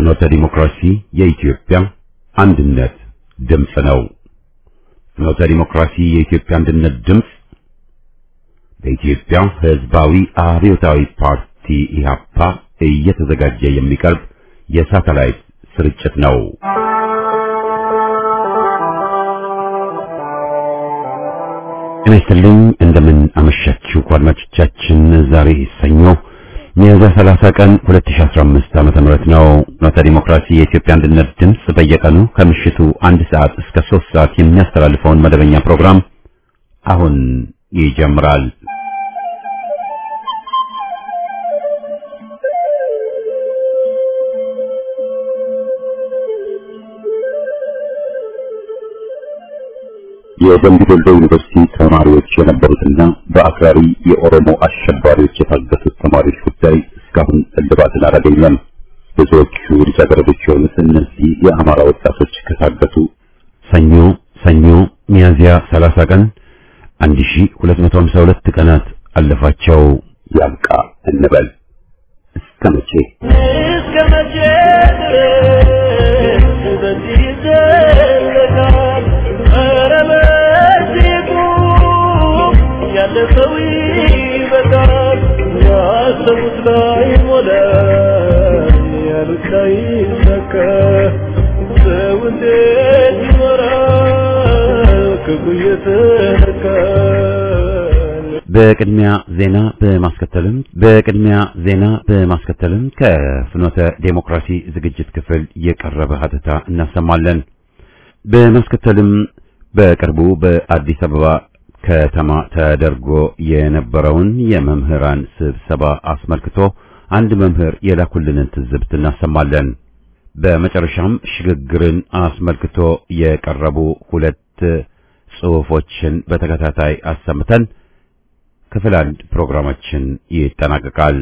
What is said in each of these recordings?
ፍኖተ ዲሞክራሲ የኢትዮጵያ አንድነት ድምፅ ነው። ፍኖተ ዲሞክራሲ የኢትዮጵያ አንድነት ድምፅ በኢትዮጵያ ሕዝባዊ አብዮታዊ ፓርቲ ኢህአፓ እየተዘጋጀ የሚቀርብ የሳተላይት ስርጭት ነው። ጤና ይስጥልኝ። እንደምን አመሻችሁ አድማጮቻችን። ዛሬ ሰኞ ሚያዝያ 30 ቀን 2015 ዓመተ ምህረት ነው። ፍኖተ ዲሞክራሲ የኢትዮጵያ አንድነት ድምፅ በየቀኑ ከምሽቱ አንድ ሰዓት እስከ 3 ሰዓት የሚያስተላልፈውን መደበኛ ፕሮግራም አሁን ይጀምራል። የደምቢ ዶሎ ዩኒቨርሲቲ ተማሪዎች የነበሩትና በአክራሪ የኦሮሞ አሸባሪዎች የታገቱት ተማሪዎች ጉዳይ እስካሁን እልባትን አላገኘም። ብዙዎቹ ልጃገረዶች የሆኑት እነዚህ የአማራ ወጣቶች ከታገቱ ሰኞ ሰኞ ሚያዝያ 30 ቀን 1252 ቀናት አለፋቸው። ያብቃ እንበል እስከ መቼ እስከ መቼ ድረስ በዚህ ይዘለቃል? ኧረ በዚህ ቁም፣ ያለፈው ይበቃል። ያሰቡት ላይ ሞላ፣ ያሉት ላይ ይሳካ። ሰው እንዴት ይኖራል ክፉ እየተነካል? በቅድሚያ ዜና በማስከተልም በቅድሚያ ዜና በማስከተልም ከፍኖተ ዴሞክራሲ ዝግጅት ክፍል የቀረበ ሀተታ እናሰማለን። በማስከተልም በቅርቡ በአዲስ አበባ ከተማ ተደርጎ የነበረውን የመምህራን ስብሰባ አስመልክቶ አንድ መምህር የላኩልንን ትዝብት እናሰማለን። በመጨረሻም ሽግግርን አስመልክቶ የቀረቡ ሁለት ጽሑፎችን በተከታታይ አሰምተን ክፍል አንድ ፕሮግራማችን ይጠናቀቃል።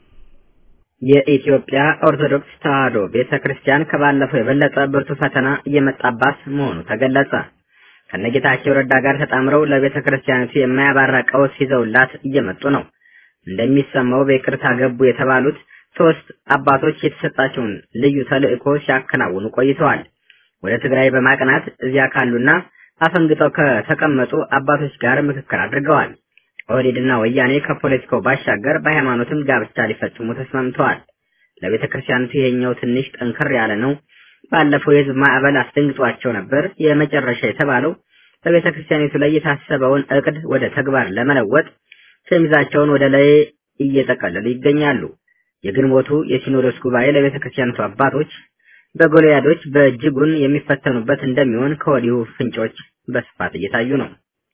የኢትዮጵያ ኦርቶዶክስ ተዋሕዶ ቤተ ክርስቲያን ከባለፈው የበለጠ ብርቱ ፈተና እየመጣባት መሆኑ ተገለጸ። ከነጌታቸው ረዳ ጋር ተጣምረው ለቤተ ክርስቲያኒቱ የማያባራ ቀውስ ይዘውላት እየመጡ ነው። እንደሚሰማው በይቅርታ ገቡ የተባሉት ሶስት አባቶች የተሰጣቸውን ልዩ ተልዕኮ ሲያከናውኑ ቆይተዋል። ወደ ትግራይ በማቅናት እዚያ ካሉና አፈንግጠው ከተቀመጡ አባቶች ጋር ምክክር አድርገዋል። ኦህዴድና ወያኔ ከፖለቲካው ባሻገር በሃይማኖትም ጋብቻ ሊፈጽሙ ተስማምተዋል። ለቤተ ክርስቲያኒቱ ይሄኛው ትንሽ ጠንከር ያለ ነው። ባለፈው የህዝብ ማዕበል አስደንግጧቸው ነበር። የመጨረሻ የተባለው በቤተ ክርስቲያኒቱ ላይ የታሰበውን እቅድ ወደ ተግባር ለመለወጥ ሸሚዛቸውን ወደ ላይ እየጠቀለሉ ይገኛሉ። የግንቦቱ የሲኖዶስ ጉባኤ ለቤተ ክርስቲያኒቱ አባቶች በጎልያዶች በእጅጉን የሚፈተኑበት እንደሚሆን ከወዲሁ ፍንጮች በስፋት እየታዩ ነው።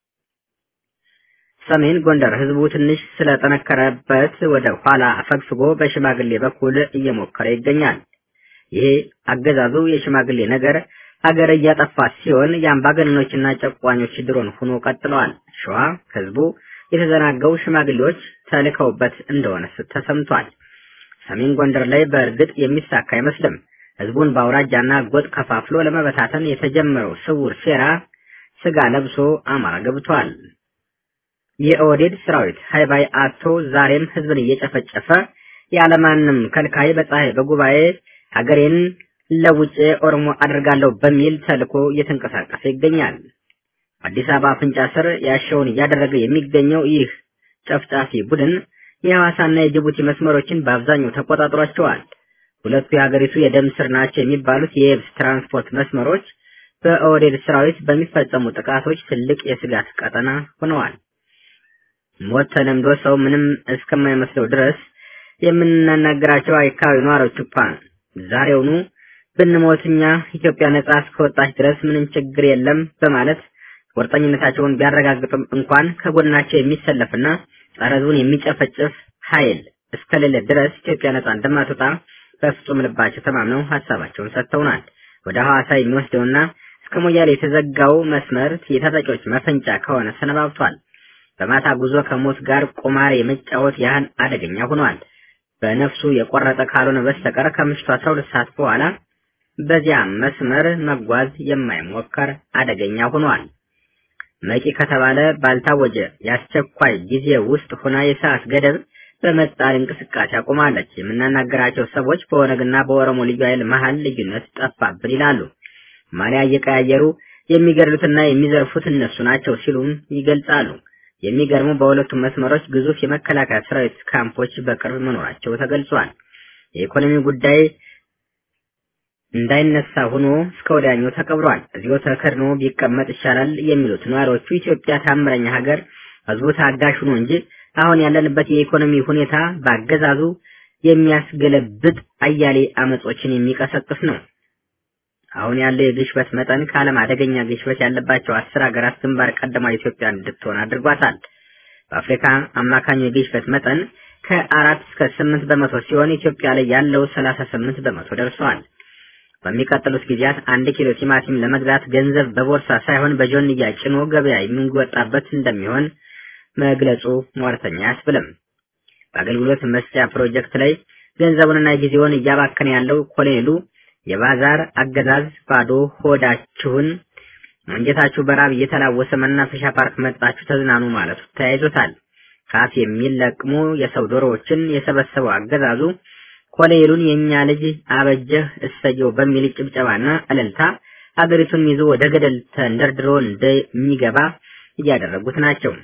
ሰሜን ጎንደር ህዝቡ ትንሽ ስለጠነከረበት ወደ ኋላ አፈግፍጎ በሽማግሌ በኩል እየሞከረ ይገኛል። ይሄ አገዛዙ የሽማግሌ ነገር ሀገር እያጠፋ ሲሆን የአምባገነኖችና ጨቋኞች ድሮን ሆኖ ቀጥለዋል። ሸዋ ህዝቡ የተዘናገው ሽማግሌዎች ተልከውበት እንደሆነ ተሰምቷል። ሰሜን ጎንደር ላይ በእርግጥ የሚሳካ አይመስልም። ህዝቡን በአውራጃና ጎጥ ከፋፍሎ ለመበታተን የተጀመረው ስውር ሴራ ስጋ ለብሶ አማራ ገብቷል። የኦህዴድ ሰራዊት ሃይባይ አቶ ዛሬም ህዝብን እየጨፈጨፈ ያለማንም ከልካይ በፀሐይ በጉባኤ ሀገሬን ለውጬ ኦሮሞ አድርጋለሁ በሚል ተልኮ እየተንቀሳቀሰ ይገኛል። አዲስ አበባ አፍንጫ ስር ያሻውን እያደረገ የሚገኘው ይህ ጨፍጫፊ ቡድን የሐዋሳና የጅቡቲ መስመሮችን በአብዛኛው ተቆጣጥሯቸዋል። ሁለቱ የሀገሪቱ የደም ስር ናቸው የሚባሉት የየብስ ትራንስፖርት መስመሮች በኦህዴድ ሰራዊት በሚፈጸሙ ጥቃቶች ትልቅ የስጋት ቀጠና ሆነዋል። ሞት ተለምዶ ሰው ምንም እስከማይመስለው ድረስ የምናናገራቸው አካባቢ ነዋሪዎች እንኳን ዛሬውኑ ብንሞት እኛ ኢትዮጵያ ነጻ እስከወጣች ድረስ ምንም ችግር የለም በማለት ቁርጠኝነታቸውን ቢያረጋግጡም እንኳን ከጎናቸው የሚሰለፍና ጸረ ሕዝቡን የሚጨፈጭፍ ኃይል እስከሌለ ድረስ ኢትዮጵያ ነጻ እንደማትወጣ በፍጹም ልባቸው ተማምነው ሀሳባቸውን ሰጥተውናል። ወደ ሐዋሳ የሚወስደውና እስከ ሞያሌ የተዘጋው መስመር የታጣቂዎች መፈንጫ ከሆነ ሰነባብቷል። በማታ ጉዞ ከሞት ጋር ቁማር የመጫወት ያህል አደገኛ ሆኗል። በነፍሱ የቆረጠ ካልሆነ በስተቀር ከምሽቱ 12 ሰዓት በኋላ በዚያ መስመር መጓዝ የማይሞከር አደገኛ ሆኗል። መቂ ከተባለ ባልታወጀ የአስቸኳይ ጊዜ ውስጥ ሆና የሰዓት ገደብ በመጣል እንቅስቃሴ አቁማለች። የምናናገራቸው ሰዎች በኦነግና በኦሮሞ ልዩ ኃይል መሀል ልዩነት ጠፋብን ይላሉ። ማሊያ እየቀያየሩ የሚገድሉትና የሚዘርፉት እነሱ ናቸው ሲሉም ይገልጻሉ። የሚገርሙ በሁለቱም መስመሮች ግዙፍ የመከላከያ ሰራዊት ካምፖች በቅርብ መኖራቸው ተገልጿል። የኢኮኖሚ ጉዳይ እንዳይነሳ ሆኖ እስከ ወዲያኛው ተቀብሯል። እዚሁ ተከድኖ ቢቀመጥ ይሻላል የሚሉት ነዋሪዎቹ ኢትዮጵያ ታምረኛ ሀገር ህዝቡ ታጋሽ ሆኖ እንጂ አሁን ያለንበት የኢኮኖሚ ሁኔታ በአገዛዙ የሚያስገለብጥ አያሌ አመጾችን የሚቀሰቅስ ነው። አሁን ያለው የግሽበት መጠን ከዓለም አደገኛ ግሽበት ያለባቸው አስር ሀገራት ግንባር ቀደማ ኢትዮጵያ እንድትሆን አድርጓታል። በአፍሪካ አማካኙ የግሽበት መጠን ከአራት እስከ ስምንት በመቶ ሲሆን ኢትዮጵያ ላይ ያለው ሰላሳ ስምንት በመቶ ደርሰዋል። በሚቀጥሉት ጊዜያት አንድ ኪሎ ቲማቲም ለመግዛት ገንዘብ በቦርሳ ሳይሆን በጆንያ ጭኖ ገበያ የሚወጣበት እንደሚሆን መግለጹ ሟርተኛ አያስብልም። በአገልግሎት መስጫ ፕሮጀክት ላይ ገንዘቡንና ጊዜውን እያባከነ ያለው ኮሎኔሉ የባዛር አገዛዝ ባዶ ሆዳችሁን አንጀታችሁ በራብ እየተላወሰ መናፈሻ ፓርክ መጣችሁ ተዝናኑ ማለቱ ተያይዞታል። ካፍ የሚለቅሙ የሰው ዶሮዎችን የሰበሰበው አገዛዙ ኮሎኔሉን የእኛ ልጅ አበጀህ እሰየው በሚል ጭብጨባና እልልታ ሀገሪቱን ይዞ ወደ ገደል ተንደርድሮ እንደሚገባ እያደረጉት ናቸው።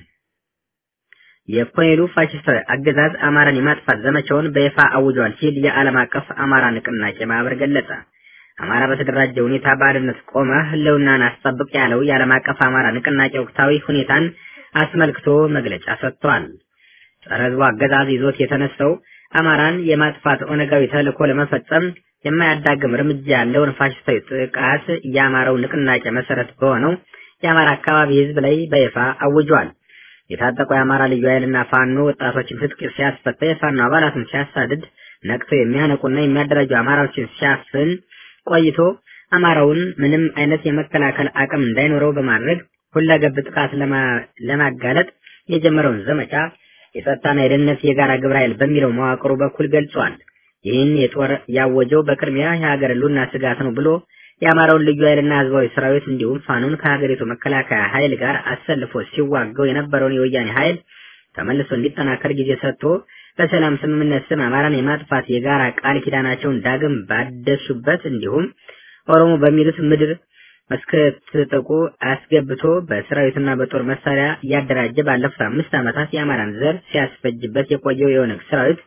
የኮሎኔሉ ፋሽስታዊ አገዛዝ አማራን የማጥፋት ዘመቻውን በይፋ አውጇል ሲል የዓለም አቀፍ አማራ ንቅናቄ ማህበር ገለጸ። አማራ በተደራጀ ሁኔታ በአንድነት ቆመ ህልውናን አስጠብቅ ያለው የዓለም አቀፍ አማራ ንቅናቄ ወቅታዊ ሁኔታን አስመልክቶ መግለጫ ሰጥቷል። ጸረ ህዝቡ አገዛዝ ይዞት የተነሳው አማራን የማጥፋት ኦነጋዊ ተልዕኮ ለመፈጸም የማያዳግም እርምጃ ያለውን ፋሽስታዊ ጥቃት የአማራው ንቅናቄ መሰረት በሆነው የአማራ አካባቢ ህዝብ ላይ በይፋ አውጇል። የታጠቁ የአማራ ልዩ ኃይልና ፋኖ ወጣቶችን ትጥቅ ሲያስፈታ የፋኖ አባላትን ሲያሳድድ ነቅቶ የሚያነቁና የሚያደራጁ አማራዎችን ሲያፍን ቆይቶ አማራውን ምንም አይነት የመከላከል አቅም እንዳይኖረው በማድረግ ሁለገብ ጥቃት ለማጋለጥ የጀመረውን ዘመቻ የጸጥታና የደህንነት የጋራ ግብረ ኃይል በሚለው መዋቅሩ በኩል ገልጿል። ይህን የጦር ያወጀው በቅድሚያ የሀገር ህልውና ስጋት ነው ብሎ የአማራውን ልዩ ኃይልና ህዝባዊ ሰራዊት እንዲሁም ፋኖን ከሀገሪቱ መከላከያ ኃይል ጋር አሰልፎ ሲዋገው የነበረውን የወያኔ ኃይል ተመልሶ እንዲጠናከር ጊዜ ሰጥቶ በሰላም ስምምነት ስም አማራን የማጥፋት የጋራ ቃል ኪዳናቸውን ዳግም ባደሱበት እንዲሁም ኦሮሞ በሚሉት ምድር እስክትጥቁ አስገብቶ በሰራዊትና በጦር መሳሪያ እያደራጀ ባለፉት አምስት ዓመታት የአማራን ዘር ሲያስፈጅበት የቆየው የኦነግ ሰራዊት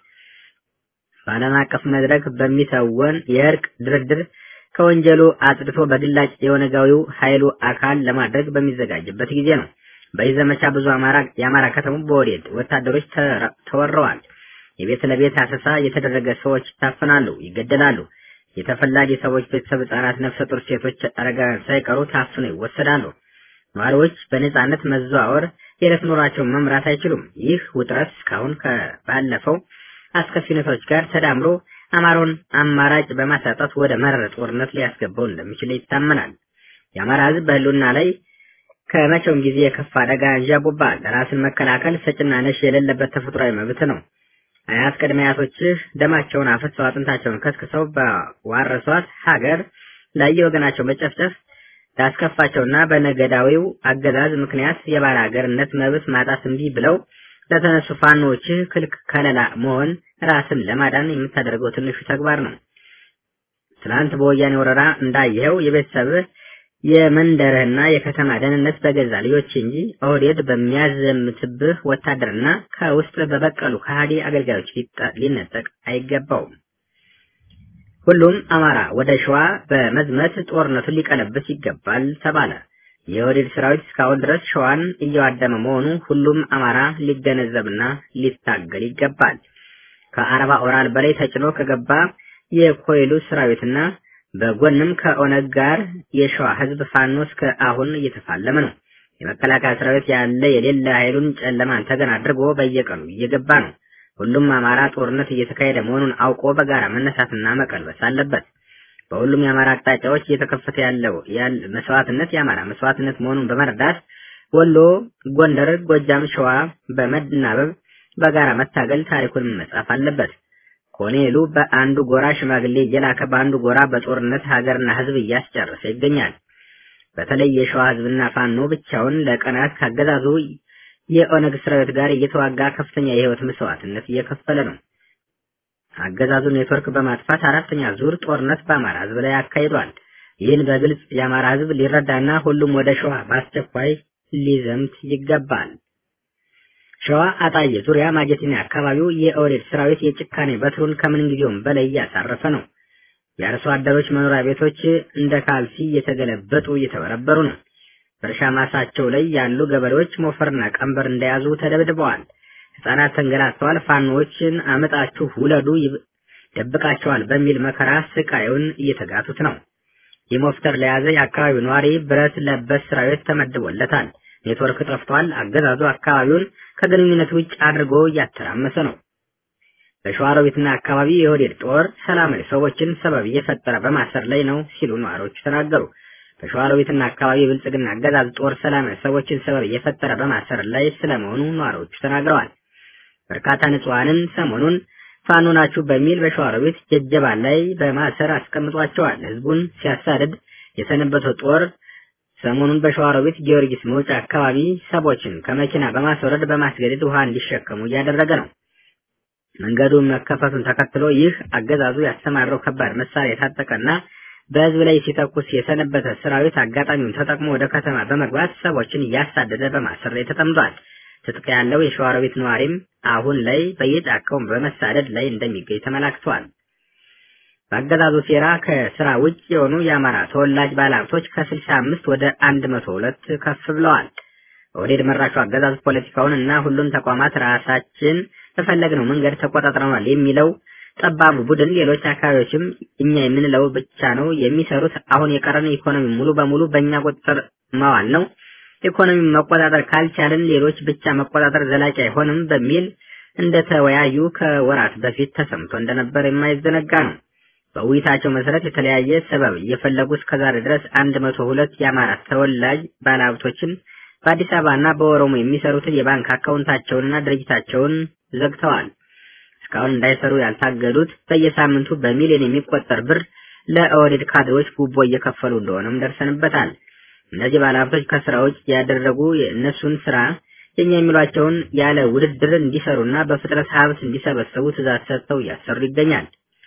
በዓለም አቀፍ መድረክ በሚተወን የእርቅ ድርድር ከወንጀሉ አጽድቶ በግላጭ የኦነጋዊው ኃይሉ አካል ለማድረግ በሚዘጋጅበት ጊዜ ነው። በዚህ ዘመቻ ብዙ አማራ የአማራ ከተሞች በወዴድ ወታደሮች ተወረዋል። የቤት ለቤት አሰሳ የተደረገ ሰዎች ይታፈናሉ፣ ይገደላሉ። የተፈላጊ ሰዎች ቤተሰብ፣ ህጻናት፣ ነፍሰ ጡር ሴቶች፣ አረጋውያን ሳይቀሩ ታፍነው ይወሰዳሉ። ነዋሪዎች በነጻነት መዘዋወር፣ የዕለት ኑሯቸውን መምራት አይችሉም። ይህ ውጥረት እስካሁን ከባለፈው አስከፊ ሁኔታዎች ጋር ተዳምሮ አማራውን አማራጭ በማሳጣት ወደ መረረ ጦርነት ሊያስገባው እንደሚችል ይታመናል። የአማራ ህዝብ በህልውና ላይ ከመቼውም ጊዜ የከፋ አደጋ አንዣቦባል። ራስን መከላከል ሰጭና ነሽ የሌለበት ተፈጥሯዊ መብት ነው። አያት ቅድመ አያቶችህ ደማቸውን አፍሰው አጥንታቸውን ከስክሰው በዋረሷት ሀገር ላይ የወገናቸው መጨፍጨፍ ላስከፋቸውና በነገዳዊው አገዛዝ ምክንያት የባለ ሀገርነት መብት ማጣት እምቢ ብለው ለተነሱ ፋኖዎችህ ክልክ ከለላ መሆን ራስን ለማዳን የምታደርገው ትንሹ ተግባር ነው። ትናንት በወያኔ ወረራ እንዳየኸው የቤተሰብህ የመንደርህና የከተማ ደህንነት በገዛ ልጆች እንጂ ኦህዴድ በሚያዘምትብህ ወታደርና ከውስጥ በበቀሉ ከሃዲ አገልጋዮች ሊነጠቅ አይገባውም። ሁሉም አማራ ወደ ሸዋ በመዝመት ጦርነቱን ሊቀለብስ ይገባል ተባለ። የኦህዴድ ሰራዊት እስካሁን ድረስ ሸዋን እያዋደመ መሆኑ ሁሉም አማራ ሊገነዘብና ሊታገል ይገባል። ከአርባ ኦራል በላይ ተጭኖ ከገባ የኮይሉ ሰራዊትና በጎንም ከኦነግ ጋር የሸዋ ህዝብ ፋኖ እስከ አሁን እየተፋለመ ነው። የመከላከያ ሰራዊት ያለ የሌለ ኃይሉን ጨለማን ተገን አድርጎ በየቀኑ እየገባ ነው። ሁሉም አማራ ጦርነት እየተካሄደ መሆኑን አውቆ በጋራ መነሳትና መቀልበስ አለበት። በሁሉም የአማራ አቅጣጫዎች እየተከፈተ ያለው መስዋዕትነት የአማራ መስዋዕትነት መሆኑን በመረዳት ወሎ፣ ጎንደር፣ ጎጃም፣ ሸዋ በመናበብ በጋራ መታገል ታሪኩን መጻፍ አለበት። ኮሎኔሉ በአንዱ ጎራ ሽማግሌ እየላከ በአንዱ ጎራ በጦርነት ሀገርና ህዝብ እያስጨረሰ ይገኛል። በተለይ የሸዋ ህዝብና ፋኖ ብቻውን ለቀናት ካገዛዙ የኦነግ ሰራዊት ጋር እየተዋጋ ከፍተኛ የህይወት መስዋዕትነት እየከፈለ ነው። አገዛዙ ኔትወርክ በማጥፋት አራተኛ ዙር ጦርነት በአማራ ህዝብ ላይ አካሂዷል። ይህን በግልጽ የአማራ ህዝብ ሊረዳና ሁሉም ወደ ሸዋ በአስቸኳይ ሊዘምት ይገባል። ሸዋ አጣዬ ዙሪያ ማጀቴና አካባቢው የኦህዴድ ሰራዊት የጭካኔ በትሩን ከምንጊዜውም በላይ እያሳረፈ ነው። የአርሶ አደሮች መኖሪያ ቤቶች እንደ ካልሲ እየተገለበጡ እየተበረበሩ ነው። በእርሻ ማሳቸው ላይ ያሉ ገበሬዎች ሞፈርና ቀንበር እንደያዙ ተደብድበዋል። ህጻናት ተንገላተዋል። ፋኖዎችን አመጣችሁ ውለዱ ደብቃቸዋል በሚል መከራ ስቃዩን እየተጋቱት ነው። የሞፍተር ለያዘ የአካባቢው ነዋሪ ብረት ለበስ ሰራዊት ተመድቦለታል። ኔትወርክ ጠፍቷል። አገዛዙ አካባቢውን ከግንኙነት ውጭ አድርጎ እያተራመሰ ነው። በሸዋሮቢትና አካባቢ የኦህዴድ ጦር ሰላማዊ ሰዎችን ሰበብ እየፈጠረ በማሰር ላይ ነው ሲሉ ነዋሪዎቹ ተናገሩ። በሸዋሮቢትና አካባቢ የብልጽግና አገዛዝ ጦር ሰላማዊ ሰዎችን ሰበብ እየፈጠረ በማሰር ላይ ስለመሆኑ ነዋሪዎቹ ተናግረዋል። በርካታ ንጹሐንን ሰሞኑን ፋኖ ናችሁ በሚል በሸዋሮቢት ጀጀባ ላይ በማሰር አስቀምጧቸዋል። ህዝቡን ሲያሳድድ የሰነበተው ጦር ሰሞኑን በሸዋሮቢት ጊዮርጊስ መውጫ አካባቢ ሰዎችን ከመኪና በማስወረድ በማስገደድ ውሃ እንዲሸከሙ እያደረገ ነው። መንገዱ መከፈቱን ተከትሎ ይህ አገዛዙ ያሰማረው ከባድ መሳሪያ የታጠቀና በህዝብ ላይ ሲተኩስ የሰነበተ ሰራዊት አጋጣሚውን ተጠቅሞ ወደ ከተማ በመግባት ሰዎችን እያሳደደ በማሰር ላይ ተጠምዷል። ትጥቅ ያለው የሸዋሮቢት ነዋሪም አሁን ላይ በየጫካው በመሳደድ ላይ እንደሚገኝ ተመላክቷል። በአገዛዙ ሴራ ከስራ ውጭ የሆኑ የአማራ ተወላጅ ባለሀብቶች ከስልሳ አምስት ወደ አንድ መቶ ሁለት ከፍ ብለዋል። ኦህዴድ መራሹ አገዛዝ ፖለቲካውን እና ሁሉን ተቋማት ራሳችን በፈለግነው መንገድ ተቆጣጥረናል የሚለው ጠባቡ ቡድን ሌሎች አካባቢዎችም እኛ የምንለው ብቻ ነው የሚሰሩት። አሁን የቀረን ኢኮኖሚ ሙሉ በሙሉ በእኛ ቁጥጥር መዋል ነው። ኢኮኖሚ መቆጣጠር ካልቻልን ሌሎች ብቻ መቆጣጠር ዘላቂ አይሆንም በሚል እንደተወያዩ ከወራት በፊት ተሰምቶ እንደነበር የማይዘነጋ ነው። በውይይታቸው መሰረት የተለያየ ሰበብ እየፈለጉ እስከዛሬ ድረስ አንድ መቶ ሁለት የአማራ ተወላጅ ባለሀብቶችን በአዲስ አበባ እና በኦሮሞ የሚሰሩትን የባንክ አካውንታቸውንና ድርጅታቸውን ዘግተዋል። እስካሁን እንዳይሰሩ ያልታገዱት በየሳምንቱ በሚሊዮን የሚቆጠር ብር ለኦህዴድ ካድሬዎች ጉቦ እየከፈሉ እንደሆነም ደርሰንበታል። እነዚህ ባለሀብቶች ከስራ ውጭ ያደረጉ የእነሱን ስራ የኛ የሚሏቸውን ያለ ውድድር እንዲሰሩና በፍጥነት ሀብት እንዲሰበሰቡ ትእዛዝ ሰጥተው እያሰሩ ይገኛል።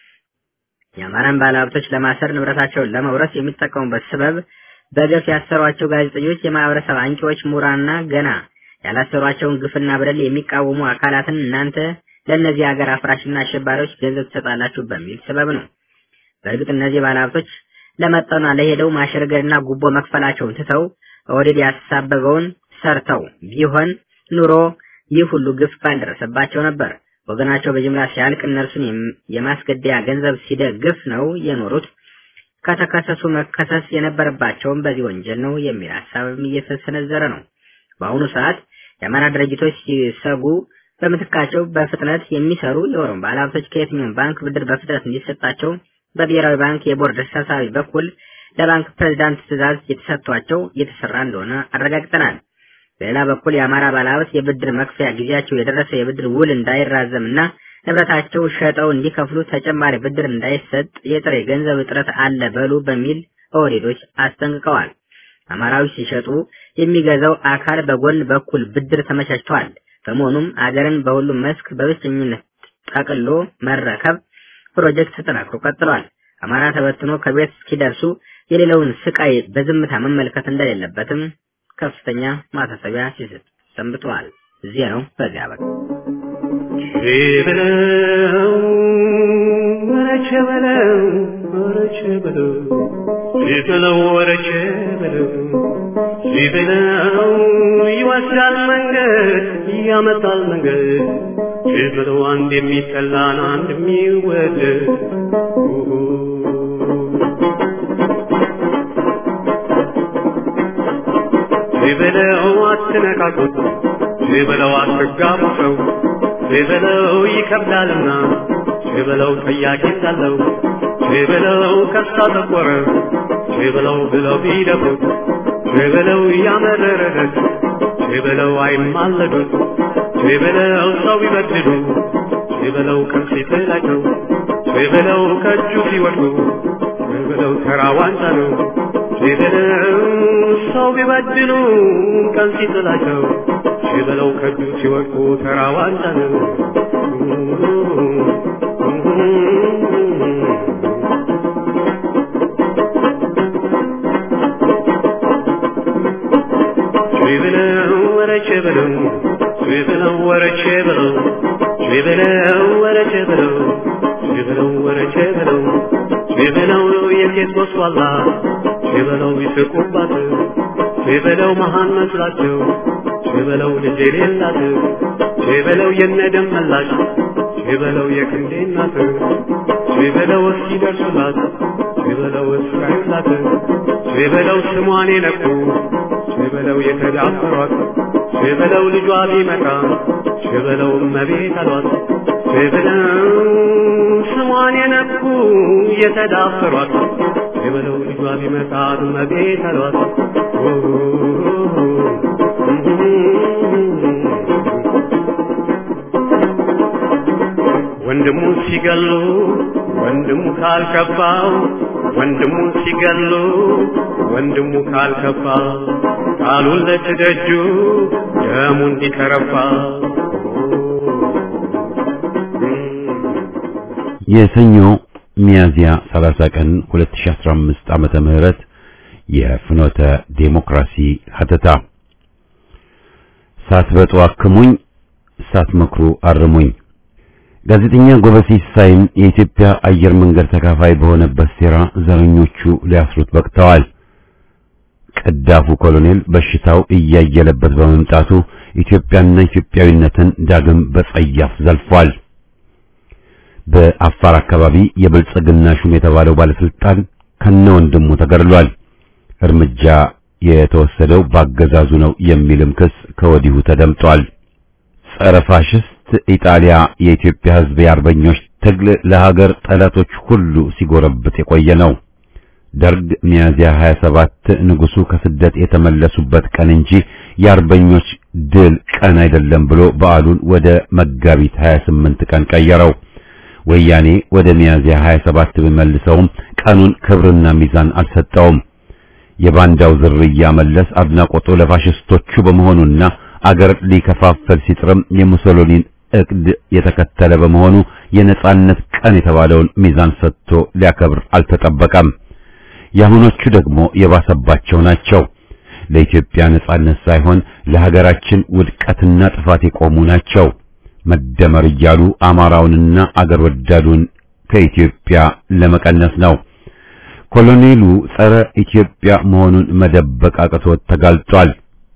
የአማራን ባለሀብቶች ለማሰር ንብረታቸውን ለመውረስ የሚጠቀሙበት ስበብ በገፍ ያሰሯቸው ጋዜጠኞች፣ የማህበረሰብ አንቂዎች፣ ምሁራንና ገና ያላሰሯቸውን ግፍና በደል የሚቃወሙ አካላትን እናንተ ለእነዚህ ሀገር አፍራሽና አሸባሪዎች ገንዘብ ትሰጣላችሁ በሚል ስበብ ነው። በእርግጥ እነዚህ ባለሀብቶች ለመጠኗ ለሄደው ማሸርገድና ጉቦ መክፈላቸውን ትተው ኦህዴድ ያሳበበውን ሰርተው ቢሆን ኑሮ ይህ ሁሉ ግፍ ባልደረሰባቸው ነበር። ወገናቸው በጅምላ ሲያልቅ እነርሱን የማስገደያ ገንዘብ ሲደግፍ ነው የኖሩት። ከተከሰሱ መከሰስ የነበረባቸውም በዚህ ወንጀል ነው የሚል ሀሳብም እየተሰነዘረ ነው። በአሁኑ ሰዓት የአማራ ድርጅቶች ሲሰጉ በምትካቸው በፍጥነት የሚሰሩ የኦሮሞ ባለሀብቶች ከየትኛውም ባንክ ብድር በፍጥነት እንዲሰጣቸው በብሔራዊ ባንክ የቦርድ ተሰብሳቢ በኩል ለባንክ ፕሬዝዳንት ትዕዛዝ የተሰጥቷቸው እየተሰራ እንደሆነ አረጋግጠናል። በሌላ በኩል የአማራ ባለሀብት የብድር መክፈያ ጊዜያቸው የደረሰ የብድር ውል እንዳይራዘምና ንብረታቸው ሸጠው እንዲከፍሉ ተጨማሪ ብድር እንዳይሰጥ የጥሬ ገንዘብ እጥረት አለ በሉ በሚል ኦህዴዶች አስጠንቅቀዋል። አማራዎች ሲሸጡ የሚገዛው አካል በጎን በኩል ብድር ተመቻችተዋል። በመሆኑም አገርን በሁሉም መስክ በብቸኝነት ጠቅሎ መረከብ ፕሮጀክት ተጠናክሮ ቀጥሏል። አማራ ተበትኖ ከቤት እስኪደርሱ የሌለውን ስቃይ በዝምታ መመልከት እንደሌለበትም ከፍተኛ ማሳሰቢያ ሲሰጥ ሰንብተዋል። እዚህ ነው በዚያ በቃ በለው ወረቸ በለው ወረቸ በለው ሲበለው ወረቸ በለው ሲበለው ይወስዳል መንገድ ያመጣል መንገድ ሲበለው አንድ የሚጠላን አንድ የሚወደድ ሲበለው አትነካኩት ሲበለው አትጋቡ ሰው ሲበለው ይከብዳልና ሲበለው ጠያቂ እንዳለው ሲበለው ከሳ ጠቆረ ሲበለው ብለው ቢደፉት ሲበለው ያመረረለት ሲበለው አይማለዱት ሲበለው ሰው ቢበድሉ ሲበለው ቀን ሲጥላቸው ሲበለው ከእጁ ሲወድቁ ሲበለው ተራ ዋንጫ ነው ሲበለው ሰው ቢበድሉ ቀን ሲጥላቸው ችበለው ከእጁ ሲወድቁ ተራ ዋንጫ ነው። ችበለው ወረቼ በለው ችበለው ወረቼ በለው ችበለው ወረቼ በለው ችበለው ወረቼ በለው ችበለው የሴት ጎስቋላ ችበለው ይስቁባት ችበለው መሃን መስላቸው ችበለው ልጅ የሌላት ችበለው የነደም መላሽ ችበለው የክንዴ እናት ችበለው እስኪደርሱላት ችበለው እስካዩላት ችበለው ስሟን የነኩ ችበለው የተዳፈሯት ችበለው ልጇ ቢመጣ ችበለው እመቤት አሏት ችበለው ስሟን የነኩ የተዳፈሯት ችበለው ልጇ ቢመጣ እመቤት አሏት ወንድሙ ሲገሉ ወንድሙ ካልከፋው ወንድሙ ሲገሉ ወንድሙ ካልከፋ ቃሉን ለትደጁ ደሙ እንዲከረፋ የሰኞ ሚያዝያ 30 ቀን 2015 ዓመተ ምህረት የፍኖተ ዴሞክራሲ ሀተታ ሳትበጡ አክሙኝ ሳትመክሩ አርሙኝ። ጋዜጠኛ ጎበዜ ሲሳይም የኢትዮጵያ አየር መንገድ ተካፋይ በሆነበት ሴራ ዘረኞቹ ሊያስሩት በቅተዋል። ቀዳፉ ኮሎኔል በሽታው እያየለበት በመምጣቱ ኢትዮጵያና ኢትዮጵያዊነትን ዳግም በጸያፍ ዘልፏል። በአፋር አካባቢ የብልጽግና ሹም የተባለው ባለስልጣን ከነ ወንድሙ ተገድሏል። እርምጃ የተወሰደው ባገዛዙ ነው የሚልም ክስ ከወዲሁ ተደምጧል። ጸረ ፋሽስት ኢጣሊያ የኢትዮጵያ ሕዝብ የአርበኞች ትግል ለሀገር ጠላቶች ሁሉ ሲጎረብት የቆየ ነው። ደርግ ሚያዝያ 27 ንጉሱ ከስደት የተመለሱበት ቀን እንጂ የአርበኞች ድል ቀን አይደለም ብሎ በዓሉን ወደ መጋቢት 28 ቀን ቀየረው። ወያኔ ወደ ሚያዝያ 27 ቢመልሰውም ቀኑን ክብርና ሚዛን አልሰጠውም። የባንዳው ዝርያ መለስ አድናቆቱ ለፋሽስቶቹ በመሆኑና አገር ሊከፋፈል ሲጥርም የሙሶሎኒን እቅድ የተከተለ በመሆኑ የነጻነት ቀን የተባለውን ሚዛን ሰጥቶ ሊያከብር አልተጠበቀም። የአሁኖቹ ደግሞ የባሰባቸው ናቸው። ለኢትዮጵያ ነጻነት ሳይሆን ለሀገራችን ውድቀትና ጥፋት የቆሙ ናቸው። መደመር እያሉ አማራውንና አገር ወዳዱን ከኢትዮጵያ ለመቀነስ ነው። ኮሎኔሉ ጸረ ኢትዮጵያ መሆኑን መደበቅ አቅቶት ተጋልጧል።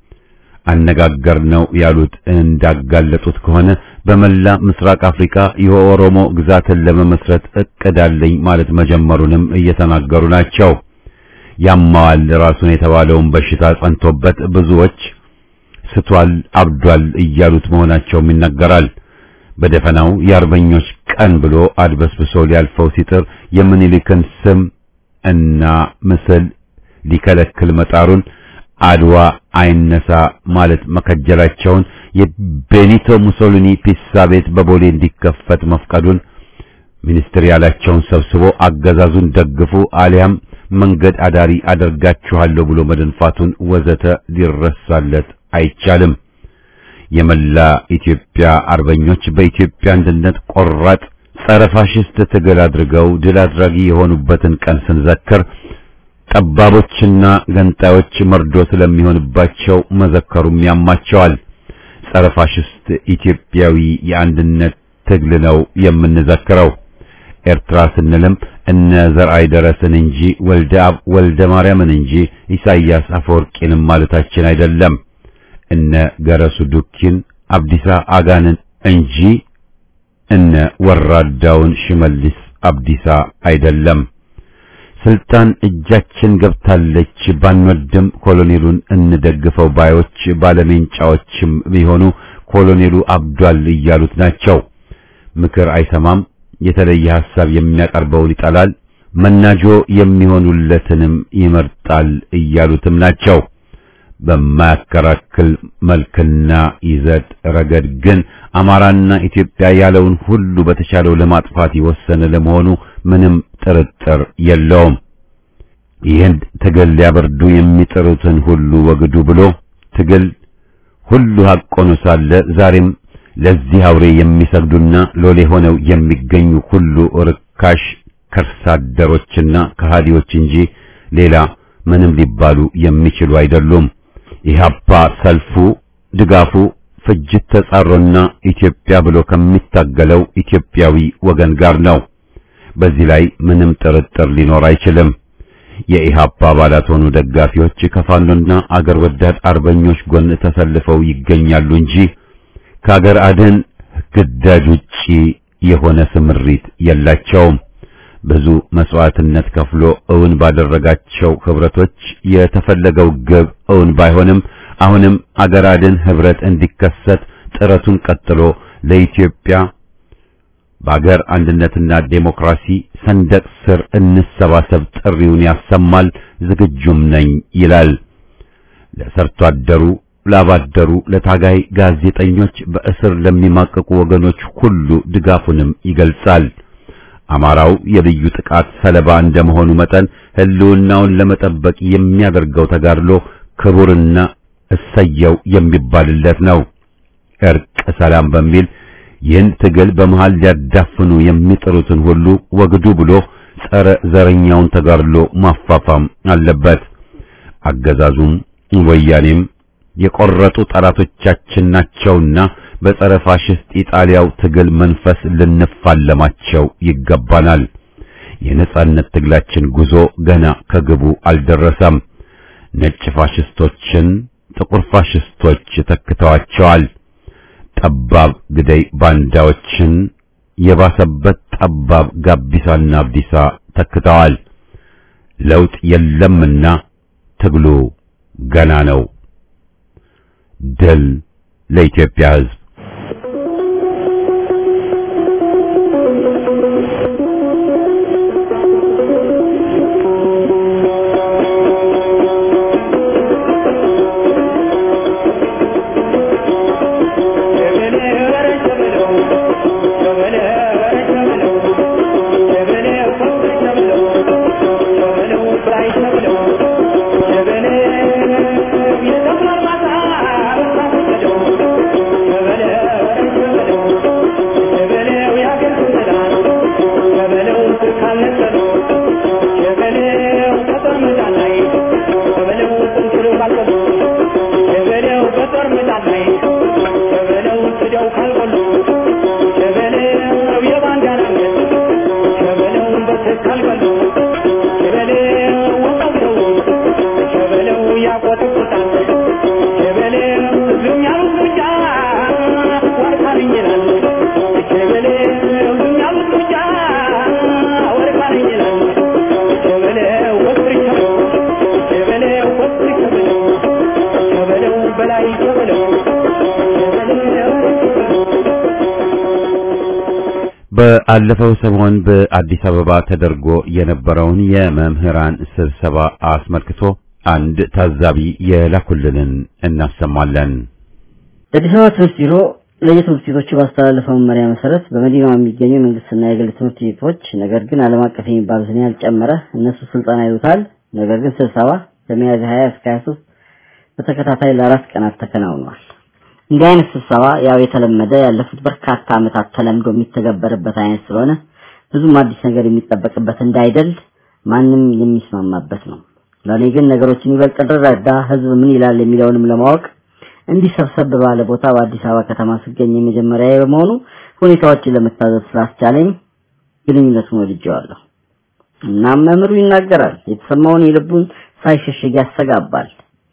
አነጋገር ነው ያሉት እንዳጋለጡት ከሆነ በመላ ምስራቅ አፍሪካ የኦሮሞ ግዛትን ለመመስረት እቅድ አለኝ ማለት መጀመሩንም እየተናገሩ ናቸው። ያማዋል ራሱን የተባለውን በሽታ ጸንቶበት ብዙዎች ስቷል፣ አብዷል እያሉት መሆናቸውም ይነገራል። በደፈናው የአርበኞች ቀን ብሎ አድበስብሶ ሊያልፈው ሲጥር የምኒልክን ስም እና ምስል ሊከለክል መጣሩን አድዋ አይነሳ ማለት መከጀላቸውን የቤኒቶ ሙሶሊኒ ፒሳ ቤት በቦሌ እንዲከፈት መፍቀዱን ሚኒስትር ያላቸውን ሰብስቦ አገዛዙን ደግፉ አሊያም መንገድ አዳሪ አደርጋችኋለሁ ብሎ መደንፋቱን ወዘተ ሊረሳለት አይቻልም። የመላ ኢትዮጵያ አርበኞች በኢትዮጵያ አንድነት ቆራጥ ጸረ ፋሽስት ትግል አድርገው ድል አድራጊ የሆኑበትን ቀን ስንዘክር ጠባቦችና ገንጣዮች መርዶ ስለሚሆንባቸው መዘከሩም ያማቸዋል። ጸረ ፋሽስት ኢትዮጵያዊ የአንድነት ትግል ነው የምንዘክረው። ኤርትራ ስንልም እነ ዘርአይ ደረስን እንጂ ወልደ አብ ወልደ ማርያምን እንጂ ኢሳይያስ አፈወርቂንም ማለታችን አይደለም። እነ ገረሱ ዱኪን አብዲሳ አጋንን እንጂ እነ ወራዳውን ሽመልስ አብዲሳ አይደለም። ስልጣን እጃችን ገብታለች ባንወድም ኮሎኔሉን እንደግፈው ባዮች ባለሜንጫዎችም ቢሆኑ ኮሎኔሉ አብዷል እያሉት ናቸው። ምክር አይሰማም፣ የተለየ ሐሳብ የሚያቀርበውን ይጠላል፣ መናጆ የሚሆኑለትንም ይመርጣል እያሉትም ናቸው። በማያከራክል መልክና ይዘት ረገድ ግን አማራና ኢትዮጵያ ያለውን ሁሉ በተቻለው ለማጥፋት የወሰነ ለመሆኑ ምንም ጥርጥር የለውም። ይህን ትግል ሊያበርዱ የሚጥሩትን ሁሉ ወግዱ ብሎ ትግል ሁሉ ሐቅ ሆኖ ሳለ ዛሬም ለዚህ አውሬ የሚሰግዱና ሎሌ ሆነው የሚገኙ ሁሉ ርካሽ ከርሳደሮችና ከሃዲዎች እንጂ ሌላ ምንም ሊባሉ የሚችሉ አይደሉም። ኢህአፓ ሰልፉ፣ ድጋፉ ፍጅት ተጻሮና ኢትዮጵያ ብሎ ከሚታገለው ኢትዮጵያዊ ወገን ጋር ነው። በዚህ ላይ ምንም ጥርጥር ሊኖር አይችልም። የኢህአፓ አባላት ሆኑ ደጋፊዎች ከፋኖና አገር ወዳድ አርበኞች ጎን ተሰልፈው ይገኛሉ እንጂ ከአገር አድን ግዳጅ ውጪ የሆነ ስምሪት የላቸውም። ብዙ መስዋዕትነት ከፍሎ እውን ባደረጋቸው ህብረቶች የተፈለገው ግብ እውን ባይሆንም አሁንም አገር አድን ህብረት እንዲከሰት ጥረቱን ቀጥሎ ለኢትዮጵያ በአገር አንድነትና ዴሞክራሲ ሰንደቅ ስር እንሰባሰብ ጥሪውን ያሰማል። ዝግጁም ነኝ ይላል። ለሰርቶ አደሩ፣ ላባደሩ፣ ለታጋይ ጋዜጠኞች፣ በእስር ለሚማቀቁ ወገኖች ሁሉ ድጋፉንም ይገልጻል። አማራው የልዩ ጥቃት ሰለባ እንደመሆኑ መጠን ህልውናውን ለመጠበቅ የሚያደርገው ተጋድሎ ክቡርና እሰየው የሚባልለት ነው። እርቅ ሰላም በሚል ይህን ትግል በመሃል ሊያዳፍኑ የሚጥሩትን ሁሉ ወግዱ ብሎ ጸረ ዘረኛውን ተጋድሎ ማፋፋም አለበት። አገዛዙም ወያኔም የቆረጡ ጠላቶቻችን ናቸውና በጸረ ፋሽስት ኢጣሊያው ትግል መንፈስ ልንፋለማቸው ይገባናል። የነጻነት ትግላችን ጉዞ ገና ከግቡ አልደረሰም። ነጭ ፋሽስቶችን ጥቁር ፋሽስቶች ተክተዋቸዋል። ጠባብ ግደይ ባንዳዎችን የባሰበት ጠባብ ጋቢሳና አብዲሳ ተክተዋል። ለውጥ የለምና ትግሉ ገና ነው። ድል ለኢትዮጵያ ሕዝብ! በአለፈው ሰሞን በአዲስ አበባ ተደርጎ የነበረውን የመምህራን ስብሰባ አስመልክቶ አንድ ታዛቢ የላኩልንን እናሰማለን። የአዲስ አበባ ትምህርት ቢሮ ለየትምህርት ቤቶቹ ባስተላለፈው መመሪያ መሰረት በመዲናዋ የሚገኙ የመንግስትና የግል ትምህርት ቤቶች ነገር ግን ዓለም አቀፍ የሚባሉትን ያልጨመረ እነሱ ስልጠና ይሉታል። ነገር ግን ስብሰባ ከሚያዝያ 20 እስከ 23 በተከታታይ ለአራት ቀናት ተከናውኗል። እንዲህ አይነት ስብሰባ ያው የተለመደ ያለፉት በርካታ ዓመታት ተለምዶ የሚተገበርበት አይነት ስለሆነ ብዙም አዲስ ነገር የሚጠበቅበት እንዳይደል ማንም የሚስማማበት ነው። ለእኔ ግን ነገሮችን ይበልጥ እንድረዳ ህዝብ ምን ይላል የሚለውንም ለማወቅ እንዲሰብሰብ ባለ ቦታ በአዲስ አበባ ከተማ ስገኝ የመጀመሪያ በመሆኑ ሁኔታዎችን ለመታዘብ ስላስቻለኝ ግንኙነቱን ወድጀዋለሁ። እናም መምህሩ ይናገራል፣ የተሰማውን የልቡን ሳይሸሽግ ያስተጋባል።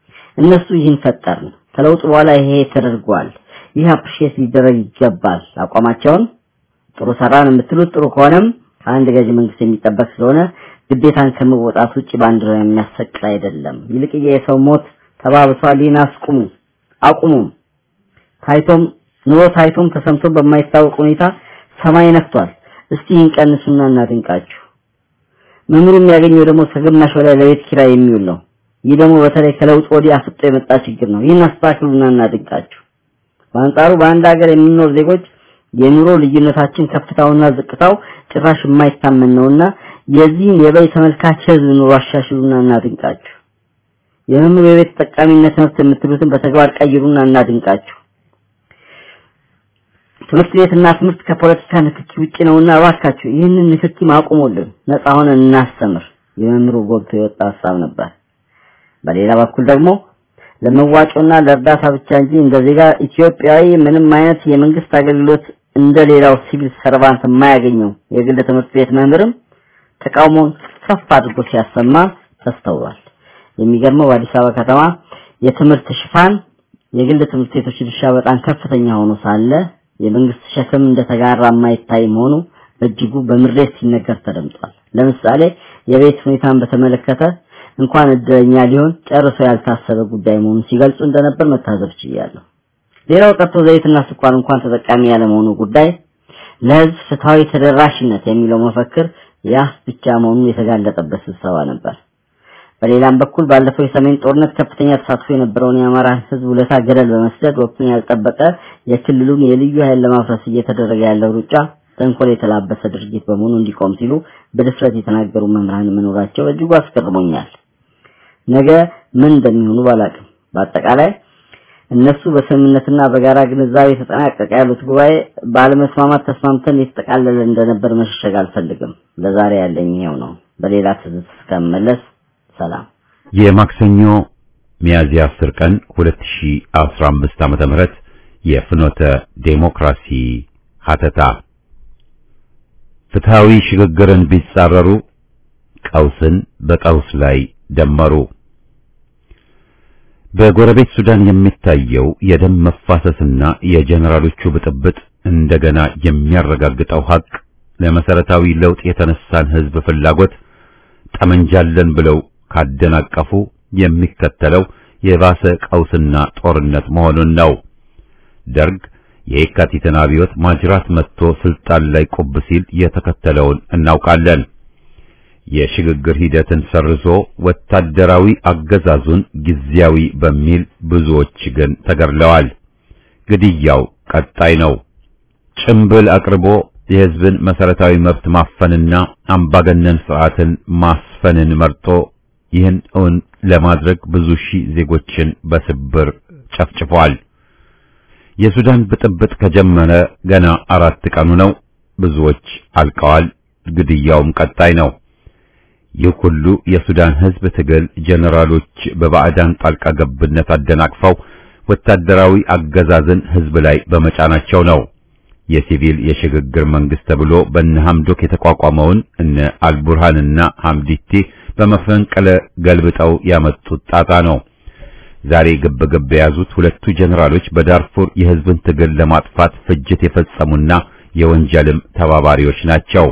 እነሱ ይህን ፈጠርን ከለውጥ በኋላ ይሄ ተደርጓል፣ ይህ አፕሪሼት ሊደረግ ይገባል። አቋማቸውን ጥሩ ሰራን የምትሉት ጥሩ ከሆነም ከአንድ ገዢ መንግስት የሚጠበቅ ስለሆነ ግዴታን ከመወጣት ውጭ ባንዲራ የሚያሰቅል አይደለም። ይልቅዬ የሰው ሞት ተባብሷል። ይህን አስቁሙ፣ አቁሙም። ታይቶም ኑሮ ታይቶም ተሰምቶ በማይታወቅ ሁኔታ ሰማይ ነክቷል። እስቲ ይህን ቀንሱና እናድንቃችሁ። መምህሩ የሚያገኘው ደግሞ ከግማሽ በላይ ለቤት ኪራይ የሚውል ነው። ይህ ደግሞ በተለይ ከለውጥ ወዲህ አፍጦ የመጣ ችግር ነው። ይህን አስተካክሉና እናድንቃችሁ። በአንጻሩ በአንድ ሀገር የምንኖር ዜጎች የኑሮ ልዩነታችን ከፍታውና ዝቅታው ጭራሽ የማይታመን ነውና የዚህን የበይ ተመልካች ህዝብ ኑሮ አሻሽሉና እናድንቃችሁ። የመምህሩ የቤት ተጠቃሚነት መብት የምትሉትን በተግባር ቀይሩና እናድንቃችሁ። ትምህርት ቤትና ትምህርት ከፖለቲካ ንክኪ ውጪ ነውና እባካችሁ ይህንን ንክኪ ማቆሙልን፣ ነፃ ሆነን እናስተምር የመምህሩ ጎልቶ የወጣ ሀሳብ ነበር። በሌላ በኩል ደግሞ ለመዋጮና ለእርዳታ ብቻ እንጂ እንደ ዜጋ ኢትዮጵያዊ ምንም አይነት የመንግስት አገልግሎት እንደ ሌላው ሲቪል ሰርቫንት የማያገኘው የግል ትምህርት ቤት መምህርም ተቃውሞውን ከፍ አድርጎ ሲያሰማ ተስተውሏል። የሚገርመው በአዲስ አበባ ከተማ የትምህርት ሽፋን የግል ትምህርት ቤቶች ድርሻ በጣም ከፍተኛ ሆኖ ሳለ የመንግስት ሸክም እንደተጋራ የማይታይ መሆኑ በእጅጉ በምሬት ሲነገር ተደምጧል። ለምሳሌ የቤት ሁኔታን በተመለከተ እንኳን እድለኛ ሊሆን ጨርሶ ያልታሰበ ጉዳይ መሆኑን ሲገልጹ እንደነበር መታዘብ ችያለሁ። ሌላው ቀርቶ ዘይትና ስኳር እንኳን ተጠቃሚ ያለመሆኑ ጉዳይ ለህዝብ ፍትሃዊ ተደራሽነት የሚለው መፈክር ያፍ ብቻ መሆኑን የተጋለጠበት ስብሰባ ነበር። በሌላም በኩል ባለፈው የሰሜን ጦርነት ከፍተኛ ተሳትፎ የነበረውን የአማራን ህዝብ ውለታ ገደል በመስደድ ወቅቱን ያልጠበቀ የክልሉን የልዩ ኃይል ለማፍረስ እየተደረገ ያለው ሩጫ ተንኮል የተላበሰ ድርጊት በመሆኑ እንዲቆም ሲሉ በድፍረት የተናገሩ መምህራን መኖራቸው እጅጉ አስገርሞኛል። ነገ ምን እንደሚሆኑ ባላቅም በአጠቃላይ እነሱ በስምምነትና በጋራ ግንዛቤ የተጠናቀቀ ያሉት ጉባኤ ባለመስማማት ተስማምተን የተጠቃለለ እንደነበር መሸሸግ አልፈልግም። ለዛሬ ያለኝ ይሄው ነው። በሌላ ትዝት እስከመለስ ሰላም። የማክሰኞ ሚያዝያ 10 ቀን 2015 ዓመተ ምህረት የፍኖተ ዴሞክራሲ ሀተታ ፍትሃዊ ሽግግርን ቢጻረሩ ቀውስን በቀውስ ላይ ደመሩ። በጎረቤት ሱዳን የሚታየው የደም መፋሰስና የጀነራሎቹ ብጥብጥ እንደገና የሚያረጋግጠው ሀቅ ለመሰረታዊ ለውጥ የተነሳን ህዝብ ፍላጎት ጠመንጃለን ብለው ካደናቀፉ የሚከተለው የባሰ ቀውስና ጦርነት መሆኑን ነው። ደርግ የየካቲትን አብዮት ማጅራት መጥቶ ስልጣን ላይ ቁብ ሲል የተከተለውን እናውቃለን። የሽግግር ሂደትን ሰርዞ ወታደራዊ አገዛዙን ጊዜያዊ በሚል ብዙዎች ግን ተገድለዋል። ግድያው ቀጣይ ነው። ጭምብል አቅርቦ የህዝብን መሰረታዊ መብት ማፈንና አምባገነን ስርዓትን ማስፈንን መርጦ ይህን እውን ለማድረግ ብዙ ሺህ ዜጎችን በስብር ጨፍጭፏል። የሱዳን ብጥብጥ ከጀመረ ገና አራት ቀኑ ነው። ብዙዎች አልቀዋል። ግድያውም ቀጣይ ነው። ይህ ሁሉ የሱዳን ህዝብ ትግል ጀነራሎች በባዕዳን ጣልቃ ገብነት አደናቅፈው ወታደራዊ አገዛዝን ህዝብ ላይ በመጫናቸው ነው። የሲቪል የሽግግር መንግስት ተብሎ በነ ሐምዶክ የተቋቋመውን እነ አልቡርሃንና ሐምዲቲ በመፈንቅለ ገልብጠው ያመጡት ጣጣ ነው። ዛሬ ግብ ግብ የያዙት ሁለቱ ጀነራሎች በዳርፉር የህዝብን ትግል ለማጥፋት ፍጅት የፈጸሙና የወንጀልም ተባባሪዎች ናቸው።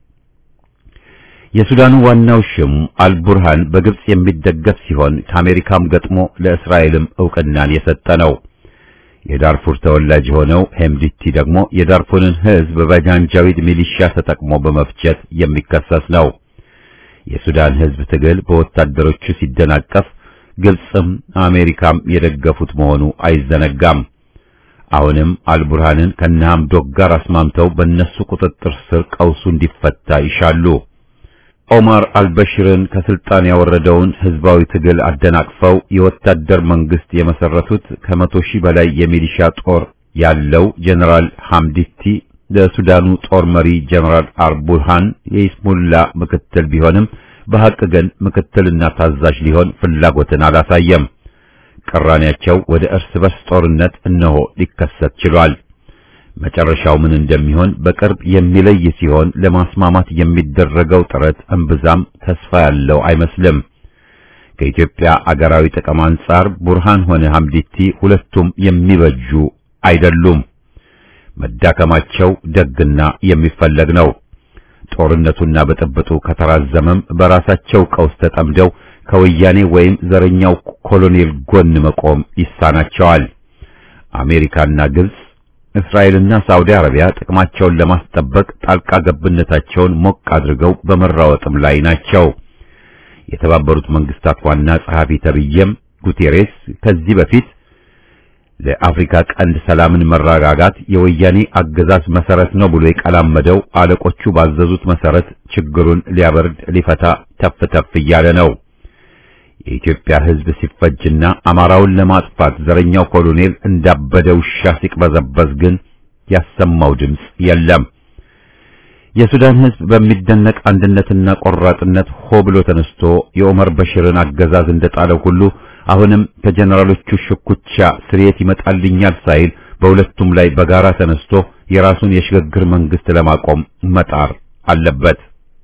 የሱዳኑ ዋናው ሽም አልቡርሃን በግብጽ የሚደገፍ ሲሆን ከአሜሪካም ገጥሞ ለእስራኤልም ዕውቅናን የሰጠ ነው። የዳርፉር ተወላጅ የሆነው ሄምዲቲ ደግሞ የዳርፉርን ህዝብ በጃንጃዊድ ሚሊሻ ተጠቅሞ በመፍጀት የሚከሰስ ነው። የሱዳን ህዝብ ትግል በወታደሮቹ ሲደናቀፍ ግብጽም አሜሪካም የደገፉት መሆኑ አይዘነጋም። አሁንም አልቡርሃንን ከነሐምዶክ ጋር አስማምተው በእነሱ ቁጥጥር ስር ቀውሱ እንዲፈታ ይሻሉ። ኦማር አልበሽርን ከስልጣን ያወረደውን ህዝባዊ ትግል አደናቅፈው የወታደር መንግስት የመሰረቱት ከመቶ ሺህ በላይ የሚሊሻ ጦር ያለው ጀነራል ሐምዲቲ ለሱዳኑ ጦር መሪ ጀነራል አልቡርሃን የኢስሙላ ምክትል ቢሆንም በሐቅ ግን ምክትልና ታዛዥ ሊሆን ፍላጎትን አላሳየም። ቅራኔያቸው ወደ እርስ በርስ ጦርነት እነሆ ሊከሰት ችሏል። መጨረሻው ምን እንደሚሆን በቅርብ የሚለይ ሲሆን ለማስማማት የሚደረገው ጥረት እምብዛም ተስፋ ያለው አይመስልም። ከኢትዮጵያ አገራዊ ጥቅም አንጻር ቡርሃን ሆነ ሐምዲቲ ሁለቱም የሚበጁ አይደሉም። መዳከማቸው ደግና የሚፈለግ ነው። ጦርነቱና ብጥብጡ ከተራዘመም በራሳቸው ቀውስ ተጠምደው ከወያኔ ወይም ዘረኛው ኮሎኔል ጎን መቆም ይሳናቸዋል። አሜሪካና ግብጽ እስራኤልና ሳውዲ አረቢያ ጥቅማቸውን ለማስጠበቅ ጣልቃ ገብነታቸውን ሞቅ አድርገው በመራወጥም ላይ ናቸው። የተባበሩት መንግስታት ዋና ጸሐፊ ተብዬም ጉቴሬስ ከዚህ በፊት ለአፍሪካ ቀንድ ሰላምን መረጋጋት የወያኔ አገዛዝ መሰረት ነው ብሎ የቀላመደው አለቆቹ ባዘዙት መሰረት ችግሩን ሊያበርድ ሊፈታ ተፍ ተፍ እያለ ነው። የኢትዮጵያ ሕዝብ ሲፈጅና አማራውን ለማጥፋት ዘረኛው ኮሎኔል እንዳበደ ውሻ ሲቅበዘበዝ ግን ያሰማው ድምፅ የለም። የሱዳን ሕዝብ በሚደነቅ አንድነትና ቆራጥነት ሆ ብሎ ተነስቶ የኦመር በሽርን አገዛዝ እንደጣለው ሁሉ አሁንም ከጀነራሎቹ ሽኩቻ ስርየት ይመጣልኛል ሳይል በሁለቱም ላይ በጋራ ተነስቶ የራሱን የሽግግር መንግስት ለማቆም መጣር አለበት።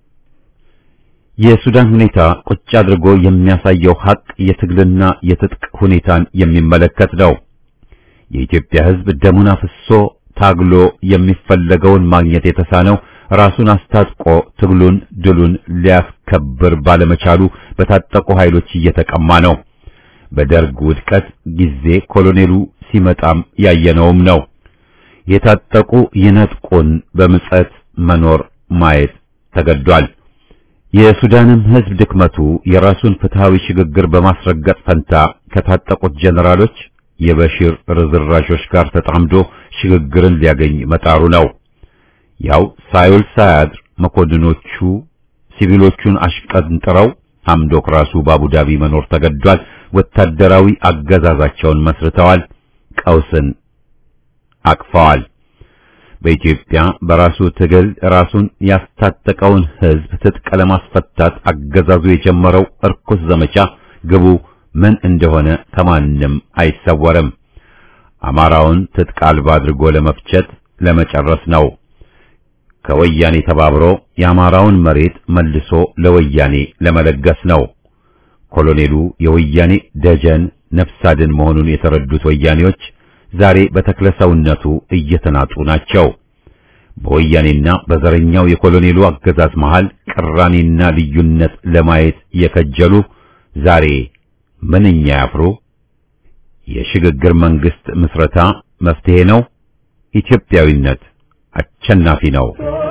የሱዳን ሁኔታ ቁጭ አድርጎ የሚያሳየው ሀቅ የትግልና የትጥቅ ሁኔታን የሚመለከት ነው። የኢትዮጵያ ሕዝብ ደሙን አፍሶ ታግሎ የሚፈለገውን ማግኘት የተሳነው ራሱን አስታጥቆ ትግሉን ድሉን ሊያስከብር ባለመቻሉ በታጠቁ ኃይሎች እየተቀማ ነው። በደርግ ውድቀት ጊዜ ኮሎኔሉ ሲመጣም ያየነውም ነው። የታጠቁ ይነጥቁን በምጸት መኖር ማየት ተገዷል። የሱዳንም ሕዝብ ድክመቱ የራሱን ፍትሃዊ ሽግግር በማስረገጥ ፈንታ ከታጠቁት ጀነራሎች የበሽር ርዝራዦች ጋር ተጣምዶ ሽግግርን ሊያገኝ መጣሩ ነው። ያው ሳይውል ሳያድር መኮንኖቹ ሲቪሎቹን አሽቀንጥረው ሐምዶክ ራሱ በአቡዳቢ መኖር ተገዷል። ወታደራዊ አገዛዛቸውን መስርተዋል። ቀውስን አቅፈዋል። በኢትዮጵያ በራሱ ትግል ራሱን ያስታጠቀውን ሕዝብ ትጥቅ ለማስፈታት አገዛዙ የጀመረው እርኩስ ዘመቻ ግቡ ምን እንደሆነ ከማንም አይሰወርም። አማራውን ትጥቅ አልባ አድርጎ ለመፍጨት ለመጨረስ ነው። ከወያኔ ተባብሮ የአማራውን መሬት መልሶ ለወያኔ ለመለገስ ነው። ኮሎኔሉ የወያኔ ደጀን ነፍስ አድን መሆኑን የተረዱት ወያኔዎች ዛሬ በተክለ ሰውነቱ እየተናጡ ናቸው። በወያኔና በዘረኛው የኮሎኔሉ አገዛዝ መሃል ቅራኔና ልዩነት ለማየት የከጀሉ ዛሬ ምንኛ ያፍሩ። የሽግግር መንግስት ምስረታ መፍትሄ ነው። ኢትዮጵያዊነት አሸናፊ ነው።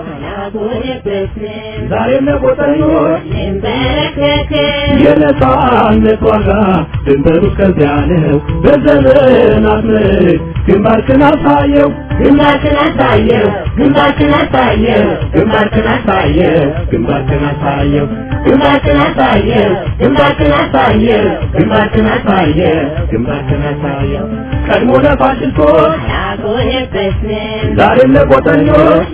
ዛሬ ለቆጠኞች የነጻነት ዋጋ ድንበሩ ከዚያ ነው። በዘመናት ምርክ ግንባርክን አሳየው ግንባርክን አሳየው ግንባርክን አሳየው ግንባርክን አሳየው ግንባርክን አሳየው ግንባርክን አሳየው ግንባርክን አሳየው ግንባርክን አሳየው ግንባርክን አሳየው ቀድሞ ለፋሽስቶች ዛሬም ለቆጠኞች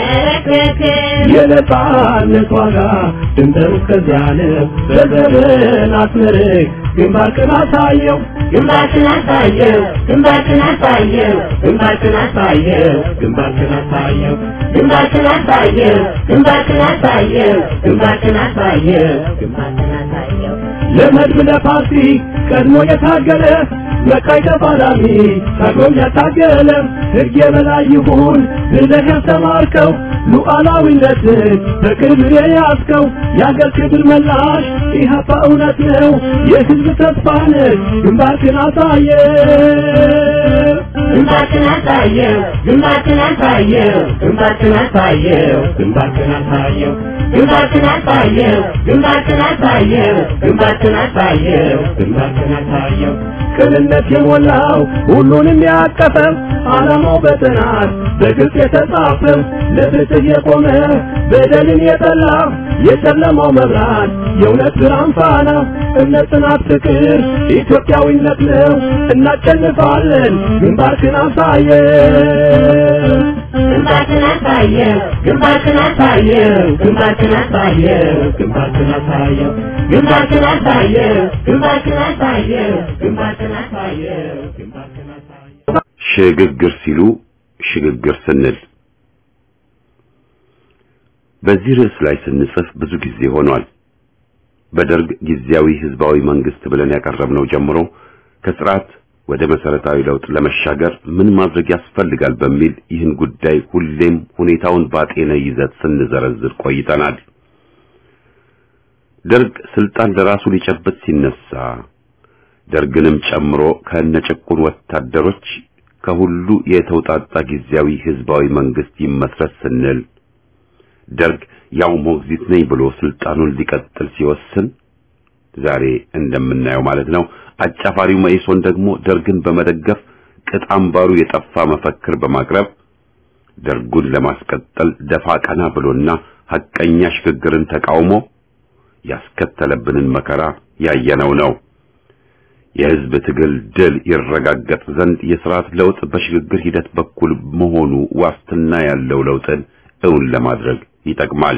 የነጻነት ዋጋ ድንበሩ ከዚያ ነው። በዘመናት ምርክ ግንባርክን አሳየው ግንባርክን አሳየው ግንባርክን አሳየው ግንባርክን አሳየው ግንባርክን አሳየው ግንባርክን አሳየው ግንባርክን አሳየው ግንባርክን አሳየው ግንባርክን አሳየው ለመድብ ለፓርቲ ቀድሞ የታገለ መቃይ ተፋላሚ ታግሎም ያታገለ ሕግ የበላይ ይሁን ብለህ ያስተማርከው ሉዓላዊነትን በክብር የያዝከው የአገር ክብር መላሽ ኢህአፓ እውነት ነው የሕዝብ ተስፋ ነህ ግንባርክን አሳየ ግንባርክን አሳየው ግንባርክን አሳየው ግንባርክን አሳየው ግንባርክን አሳየው ግንባርክን አሳየው ግንባርክን አሳየው ግንባርክን አሳየው ግንባርክን አሳየው ቅንነት የሞላው ሁሉንም ያቀፈ ዓላማው በጥናት በግልጽ የተጻፈ ለፍትህ የቆመ በደልን የጠላ የጨለማው መብራት የእውነት ብርሃን ፋና እምነት፣ ጽናት፣ ፍቅር ኢትዮጵያዊነት ነው። እናሸንፋለን። ግንባርክን አሳየ ግንባርክን አሳየ ግንባርክን አሳየ ግንባርክን አሳየ ግንባርክን አሳየ ግንባርክን አሳየ ግንባርክን አሳየ ግንባርክን አሳየ ግንባርክን አሳየ ሽግግር ሲሉ ሽግግር ስንል በዚህ ርዕስ ላይ ስንጽፍ ብዙ ጊዜ ሆኗል። በደርግ ጊዜያዊ ህዝባዊ መንግስት ብለን ያቀረብነው ጀምሮ ከስርዓት ወደ መሰረታዊ ለውጥ ለመሻገር ምን ማድረግ ያስፈልጋል በሚል ይህን ጉዳይ ሁሌም ሁኔታውን ባጤነ ይዘት ስንዘረዝር ቆይተናል። ደርግ ስልጣን ለራሱ ሊጨብጥ ሲነሳ ደርግንም ጨምሮ ከነጭቁን ወታደሮች ከሁሉ የተውጣጣ ጊዜያዊ ህዝባዊ መንግስት ይመስረት ስንል ደርግ ያው ሞግዚት ነኝ ብሎ ስልጣኑን ሊቀጥል ሲወስን ዛሬ እንደምናየው ማለት ነው። አጫፋሪው መኢሶን ደግሞ ደርግን በመደገፍ ቅጥ አምባሩ የጠፋ መፈክር በማቅረብ ደርጉን ለማስቀጠል ደፋ ቀና ብሎና ሐቀኛ ሽግግርን ተቃውሞ ያስከተለብንን መከራ ያየነው ነው። የህዝብ ትግል ድል ይረጋገጥ ዘንድ የስርዓት ለውጥ በሽግግር ሂደት በኩል መሆኑ ዋስትና ያለው ለውጥን እውን ለማድረግ ይጠቅማል።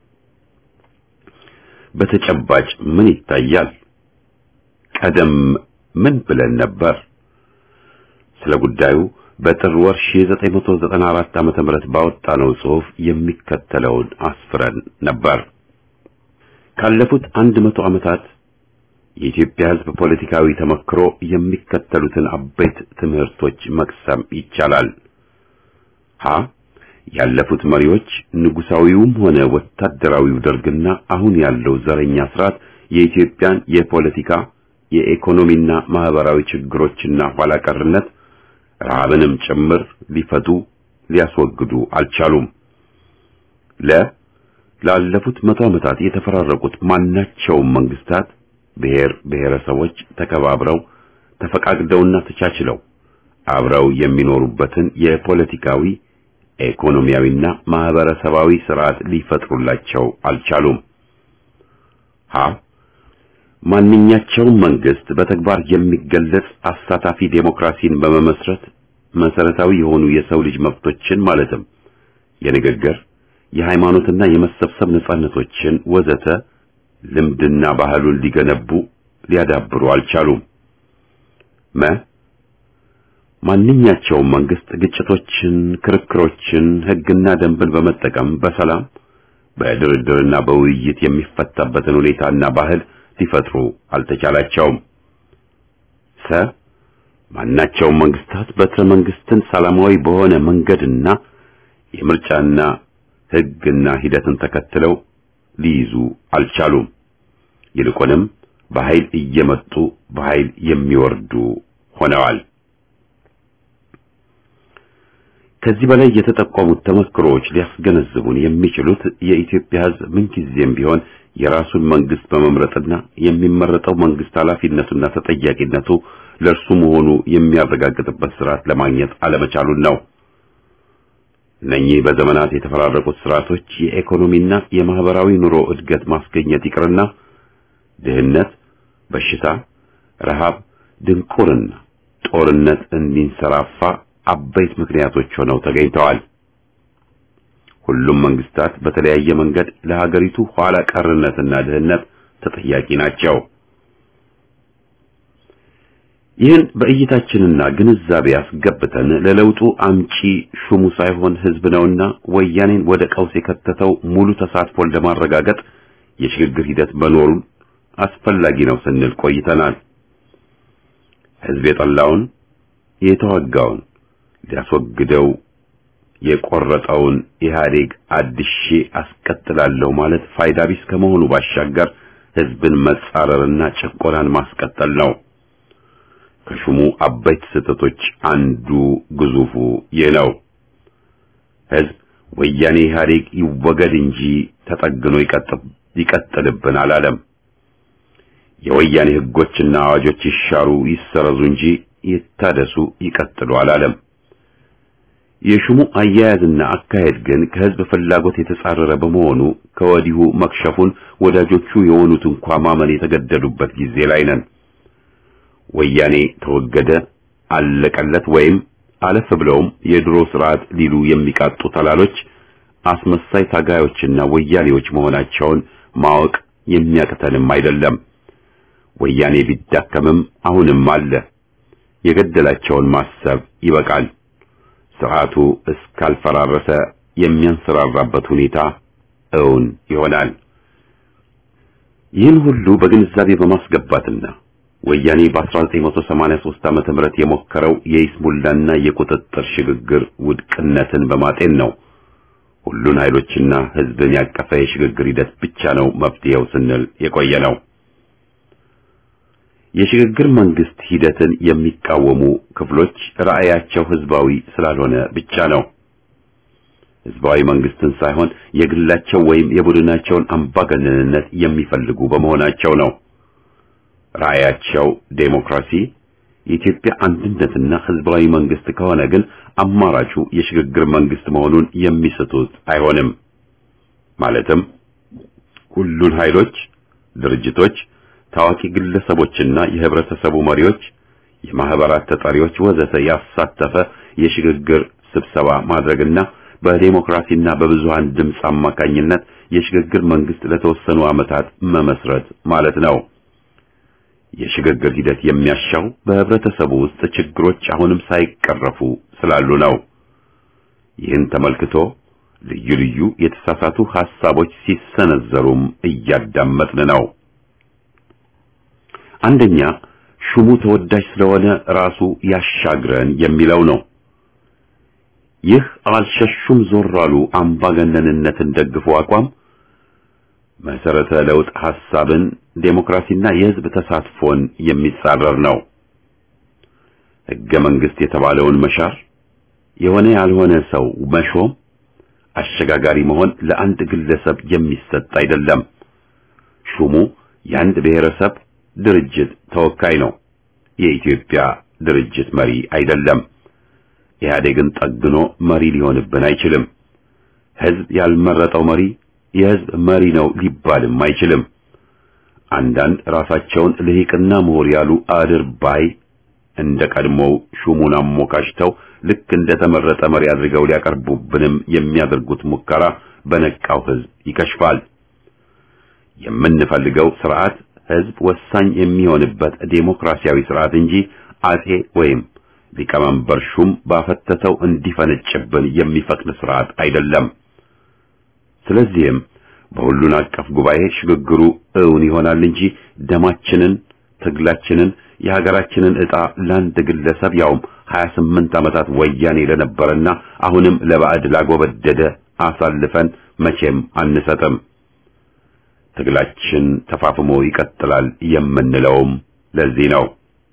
በተጨባጭ ምን ይታያል? ቀደም ምን ብለን ነበር? ስለ ጉዳዩ በጥር ወር 1994 ዓመተ ምህረት ባወጣነው ጽሑፍ የሚከተለውን አስፍረን ነበር። ካለፉት አንድ መቶ ዓመታት የኢትዮጵያ ሕዝብ ፖለቲካዊ ተመክሮ የሚከተሉትን አበይት ትምህርቶች መቅሰም ይቻላል። ሀ ያለፉት መሪዎች ንጉሳዊውም ሆነ ወታደራዊው ደርግና አሁን ያለው ዘረኛ ስርዓት የኢትዮጵያን የፖለቲካ የኢኮኖሚና ማህበራዊ ችግሮችና ኋላ ቀርነት ረሃብንም ጭምር ሊፈቱ ሊያስወግዱ አልቻሉም። ለ ላለፉት መቶ ዓመታት የተፈራረቁት ማናቸውም መንግስታት ብሔር ብሔረሰቦች ተከባብረው ተፈቃቅደውና ተቻችለው አብረው የሚኖሩበትን የፖለቲካዊ ኢኮኖሚያዊና ማህበረሰባዊ ስርዓት ሊፈጥሩላቸው አልቻሉም። ሀ ማንኛቸውም መንግስት በተግባር የሚገለጽ አሳታፊ ዴሞክራሲን በመመስረት መሰረታዊ የሆኑ የሰው ልጅ መብቶችን ማለትም የንግግር፣ የሃይማኖትና የመሰብሰብ ነጻነቶችን ወዘተ ልምድና ባህሉን ሊገነቡ ሊያዳብሩ አልቻሉም። መ ማንኛቸውም መንግስት ግጭቶችን፣ ክርክሮችን፣ ህግና ደንብን በመጠቀም በሰላም በድርድርና በውይይት የሚፈታበትን ሁኔታና ባህል ሊፈጥሩ አልተቻላቸውም። ሰ ማናቸውም መንግስታት በትረ መንግስትን ሰላማዊ በሆነ መንገድና የምርጫና ህግና ሂደትን ተከትለው ሊይዙ አልቻሉም። ይልቁንም በኃይል እየመጡ በኃይል የሚወርዱ ሆነዋል። ከዚህ በላይ የተጠቆሙት ተመክሮዎች ሊያስገነዝቡን የሚችሉት የኢትዮጵያ ህዝብ ምንጊዜም ቢሆን የራሱን መንግስት በመምረጥና የሚመረጠው መንግስት ኃላፊነቱና ተጠያቂነቱ ለእርሱ መሆኑ የሚያረጋግጥበት ስርዓት ለማግኘት አለመቻሉን ነው። እነኚህ በዘመናት የተፈራረቁት ስርዓቶች የኢኮኖሚና የማህበራዊ ኑሮ እድገት ማስገኘት ይቅርና ድህነት፣ በሽታ፣ ረሃብ፣ ድንቁርና፣ ጦርነት እንዲንሰራፋ አበይት ምክንያቶች ሆነው ተገኝተዋል። ሁሉም መንግስታት በተለያየ መንገድ ለሀገሪቱ ኋላ ቀርነትና ድህነት ተጠያቂ ናቸው። ይህን በእይታችንና ግንዛቤ አስገብተን ለለውጡ አምጪ ሹሙ ሳይሆን ህዝብ ነውና ወያኔን ወደ ቀውስ የከተተው ሙሉ ተሳትፎን ለማረጋገጥ የሽግግር ሂደት መኖሩን አስፈላጊ ነው ስንል ቆይተናል። ህዝብ የጠላውን የተዋጋውን ሊያስወግደው የቆረጠውን ኢህአዴግ አድሼ አስቀጥላለሁ ማለት ፋይዳ ቢስ ከመሆኑ ባሻገር ህዝብን መጻረርና ጭቆናን ማስቀጠል ነው። ከሹሙ አበይት ስህተቶች አንዱ ግዙፉ ይህ ነው። ህዝብ ወያኔ ኢህአዴግ ይወገድ እንጂ ተጠግኖ ይቀጥልብን አላለም። የወያኔ ህጎችና አዋጆች ይሻሩ ይሰረዙ እንጂ ይታደሱ ይቀጥሉ አላለም። የሹሙ አያያዝና አካሄድ ግን ከህዝብ ፍላጎት የተጻረረ በመሆኑ ከወዲሁ መክሸፉን ወዳጆቹ የሆኑት እንኳ ማመን የተገደዱበት ጊዜ ላይ ነን። ወያኔ ተወገደ፣ አለቀለት ወይም አለፍ ብለውም የድሮ ስርዓት ሊሉ የሚቃጡ ተላሎች አስመሳይ ታጋዮችና ወያኔዎች መሆናቸውን ማወቅ የሚያቅተንም አይደለም። ወያኔ ቢዳከምም አሁንም አለ። የገደላቸውን ማሰብ ይበቃል። ስርዓቱ እስካልፈራረሰ የሚያንሰራራበት ሁኔታ እውን ይሆናል። ይህን ሁሉ በግንዛቤ በማስገባትና ወያኔ በ1983 ዓመተ ምህረት የሞከረው የይስሙላና የቁጥጥር ሽግግር ውድቅነትን በማጤን ነው ሁሉን ኃይሎችና ህዝብን ያቀፈ የሽግግር ሂደት ብቻ ነው መፍትሄው ስንል የቆየ ነው። የሽግግር መንግስት ሂደትን የሚቃወሙ ክፍሎች ራዕያቸው ህዝባዊ ስላልሆነ ብቻ ነው። ህዝባዊ መንግስትን ሳይሆን የግላቸው ወይም የቡድናቸውን አምባገነንነት የሚፈልጉ በመሆናቸው ነው። ራዕያቸው ዴሞክራሲ፣ የኢትዮጵያ አንድነትና ህዝባዊ መንግስት ከሆነ ግን አማራጩ የሽግግር መንግስት መሆኑን የሚስቱት አይሆንም። ማለትም ሁሉን ኃይሎች፣ ድርጅቶች፣ ታዋቂ ግለሰቦችና የህብረተሰቡ መሪዎች፣ የማህበራት ተጠሪዎች ወዘተ ያሳተፈ የሽግግር ስብሰባ ማድረግና በዴሞክራሲና በብዙሃን ድምፅ አማካኝነት የሽግግር መንግስት ለተወሰኑ ዓመታት መመስረት ማለት ነው። የሽግግር ሂደት የሚያሻው በህብረተሰቡ ውስጥ ችግሮች አሁንም ሳይቀረፉ ስላሉ ነው። ይህን ተመልክቶ ልዩ ልዩ የተሳሳቱ ሐሳቦች ሲሰነዘሩም እያዳመጥን ነው። አንደኛ ሹሙ ተወዳጅ ስለሆነ ራሱ ያሻግረን የሚለው ነው። ይህ አልሸሹም ዞር አሉ አምባገነንነትን ደግፎ አቋም መሰረተ ለውጥ ሐሳብን፣ ዴሞክራሲና የህዝብ ተሳትፎን የሚጻረር ነው። ህገ መንግስት የተባለውን መሻር፣ የሆነ ያልሆነ ሰው መሾም፣ አሸጋጋሪ መሆን ለአንድ ግለሰብ የሚሰጥ አይደለም። ሹሙ የአንድ ብሔረሰብ ድርጅት ተወካይ ነው። የኢትዮጵያ ድርጅት መሪ አይደለም። ኢህአዴግን ጠግኖ መሪ ሊሆንብን አይችልም። ህዝብ ያልመረጠው መሪ የህዝብ መሪ ነው ሊባልም አይችልም። አንዳንድ ራሳቸውን ልሂቅና ምሁር ያሉ አድርባይ እንደ ቀድሞው ሹሙን አሞካሽተው ልክ እንደ ተመረጠ መሪ አድርገው ሊያቀርቡብንም የሚያደርጉት ሙከራ በነቃው ህዝብ ይከሽፋል። የምንፈልገው ስርዓት ህዝብ ወሳኝ የሚሆንበት ዴሞክራሲያዊ ስርዓት እንጂ አጼ ወይም ሊቀመንበር ሹም ባፈተተው እንዲፈነጭብን የሚፈቅድ ስርዓት አይደለም። ስለዚህም በሁሉን አቀፍ ጉባኤ ሽግግሩ እውን ይሆናል እንጂ ደማችንን፣ ትግላችንን፣ የሀገራችንን ዕጣ ለአንድ ግለሰብ ያውም 28 ዓመታት ወያኔ ለነበረና አሁንም ለባዕድ ላጎበደደ አሳልፈን መቼም አንሰጥም። ትግላችን ተፋፍሞ ይቀጥላል የምንለውም ለዚህ ነው።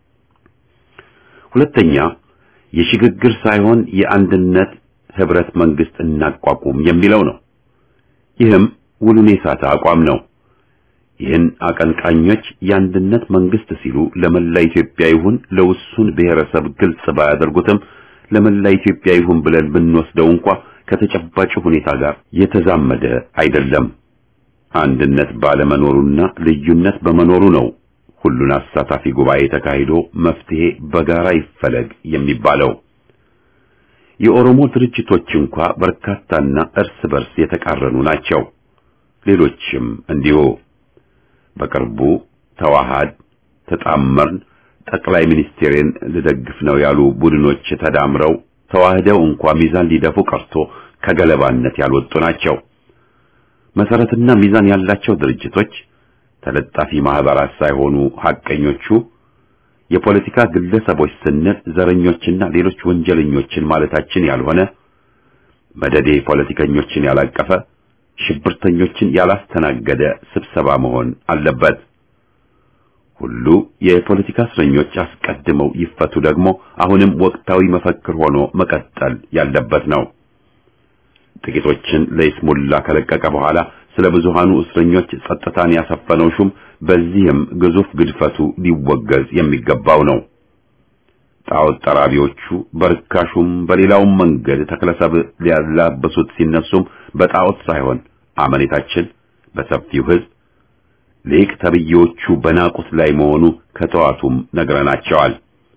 ሁለተኛ የሽግግር ሳይሆን የአንድነት ህብረት መንግስት እናቋቁም የሚለው ነው። ይህም ውሉን የሳተ አቋም ነው። ይህን አቀንቃኞች የአንድነት መንግስት ሲሉ ለመላ ኢትዮጵያ ይሁን ለውሱን ብሔረሰብ ግልጽ ባያደርጉትም ለመላ ኢትዮጵያ ይሁን ብለን ብንወስደው እንኳ ከተጨባጭ ሁኔታ ጋር የተዛመደ አይደለም። አንድነት ባለመኖሩና ልዩነት በመኖሩ ነው ሁሉን አሳታፊ ጉባኤ ተካሂዶ መፍትሄ በጋራ ይፈለግ የሚባለው። የኦሮሞ ድርጅቶች እንኳ በርካታና እርስ በርስ የተቃረኑ ናቸው። ሌሎችም እንዲሁ። በቅርቡ ተዋሃድ፣ ተጣመርን፣ ጠቅላይ ሚኒስቴርን ልደግፍ ነው ያሉ ቡድኖች ተዳምረው ተዋህደው እንኳ ሚዛን ሊደፉ ቀርቶ ከገለባነት ያልወጡ ናቸው። መሰረትና ሚዛን ያላቸው ድርጅቶች ተለጣፊ ማህበራት ሳይሆኑ ሐቀኞቹ የፖለቲካ ግለሰቦች ስንል ዘረኞችና ሌሎች ወንጀለኞችን ማለታችን ያልሆነ መደዴ ፖለቲከኞችን ያላቀፈ ሽብርተኞችን ያላስተናገደ ስብሰባ መሆን አለበት። ሁሉ የፖለቲካ እስረኞች አስቀድመው ይፈቱ ደግሞ አሁንም ወቅታዊ መፈክር ሆኖ መቀጠል ያለበት ነው። ጥቂቶችን ለይስሙላ ከለቀቀ በኋላ ስለ ብዙሃኑ እስረኞች ጸጥታን ያሰፈነው ሹም በዚህም ግዙፍ ግድፈቱ ሊወገዝ የሚገባው ነው። ጣዖት ጠራቢዎቹ በርካሹም በሌላውም መንገድ ተክለሰብ ሊያላበሱት ሲነሱም በጣዖት ሳይሆን አመኔታችን በሰፊው ሕዝብ ሊቅ ተብዬዎቹ በናቁት ላይ መሆኑ ከተዋቱም ነግረናቸዋል።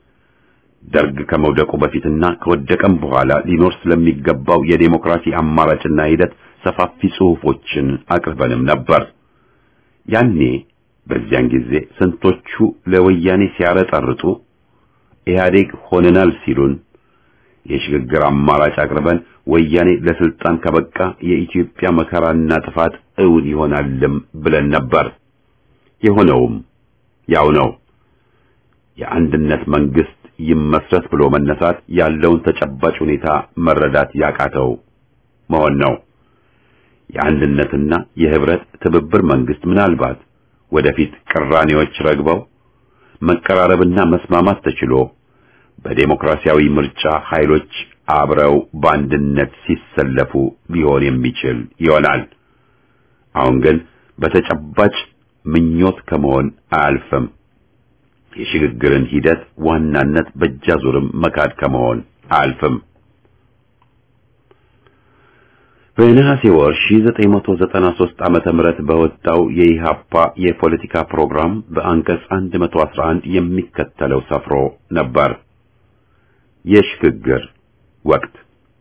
ደርግ ከመውደቁ በፊትና ከወደቀም በኋላ ሊኖር ስለሚገባው የዴሞክራሲ አማራጭና ሂደት ሰፋፊ ጽሑፎችን አቅርበንም ነበር። ያኔ በዚያን ጊዜ ስንቶቹ ለወያኔ ሲያረጠርጡ ኢህአዴግ ሆነናል ሲሉን የሽግግር አማራጭ አቅርበን ወያኔ ለስልጣን ከበቃ የኢትዮጵያ መከራና ጥፋት እውን ይሆናልም ብለን ነበር። የሆነውም ያው ነው። የአንድነት መንግስት ይመስረት ብሎ መነሳት ያለውን ተጨባጭ ሁኔታ መረዳት ያቃተው መሆን ነው። የአንድነትና የህብረት ትብብር መንግስት ምናልባት ወደፊት ቅራኔዎች ረግበው መቀራረብና መስማማት ተችሎ በዴሞክራሲያዊ ምርጫ ኃይሎች አብረው በአንድነት ሲሰለፉ ሊሆን የሚችል ይሆናል። አሁን ግን በተጨባጭ ምኞት ከመሆን አያልፍም። የሽግግርን ሂደት ዋናነት በእጃዙርም መካድ ከመሆን አያልፍም። በነሐሴ ወር 1993 ዓመተ ምህረት በወጣው የኢሃፓ የፖለቲካ ፕሮግራም በአንቀጽ 111 የሚከተለው ሰፍሮ ነበር። የሽግግር ወቅት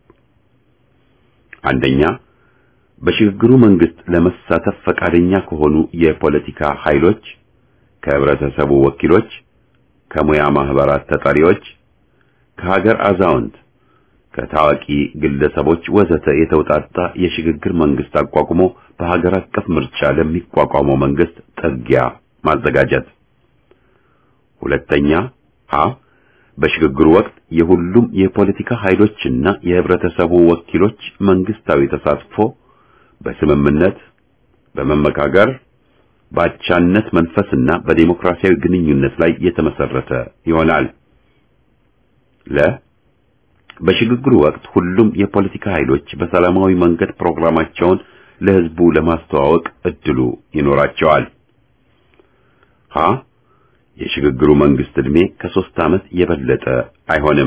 አንደኛ በሽግግሩ መንግስት ለመሳተፍ ፈቃደኛ ከሆኑ የፖለቲካ ኃይሎች፣ ከህብረተሰቡ ወኪሎች፣ ከሙያ ማህበራት ተጠሪዎች፣ ከሀገር አዛውንት፣ ከታዋቂ ግለሰቦች ወዘተ የተውጣጣ የሽግግር መንግስት አቋቁሞ በሀገር አቀፍ ምርጫ ለሚቋቋመው መንግስት ጥጊያ ማዘጋጀት። ሁለተኛ ሀ በሽግግሩ ወቅት የሁሉም የፖለቲካ ኃይሎችና የህብረተሰቡ ወኪሎች መንግስታዊ ተሳትፎ በስምምነት በመመካከር በአቻነት መንፈስና በዲሞክራሲያዊ ግንኙነት ላይ የተመሰረተ ይሆናል። ለ በሽግግሩ ወቅት ሁሉም የፖለቲካ ኃይሎች በሰላማዊ መንገድ ፕሮግራማቸውን ለህዝቡ ለማስተዋወቅ እድሉ ይኖራቸዋል። ሀ የሽግግሩ መንግስት ዕድሜ ከሶስት ዓመት የበለጠ አይሆንም።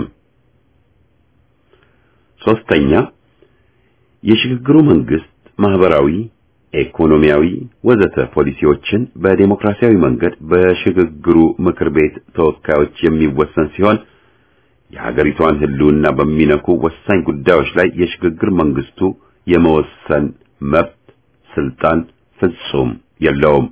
ሶስተኛ የሽግግሩ መንግስት ማህበራዊ፣ ኢኮኖሚያዊ ወዘተ ፖሊሲዎችን በዴሞክራሲያዊ መንገድ በሽግግሩ ምክር ቤት ተወካዮች የሚወሰን ሲሆን የሀገሪቷን ህልውና በሚነኩ ወሳኝ ጉዳዮች ላይ የሽግግር መንግስቱ የመወሰን መብት ስልጣን ፍጹም የለውም።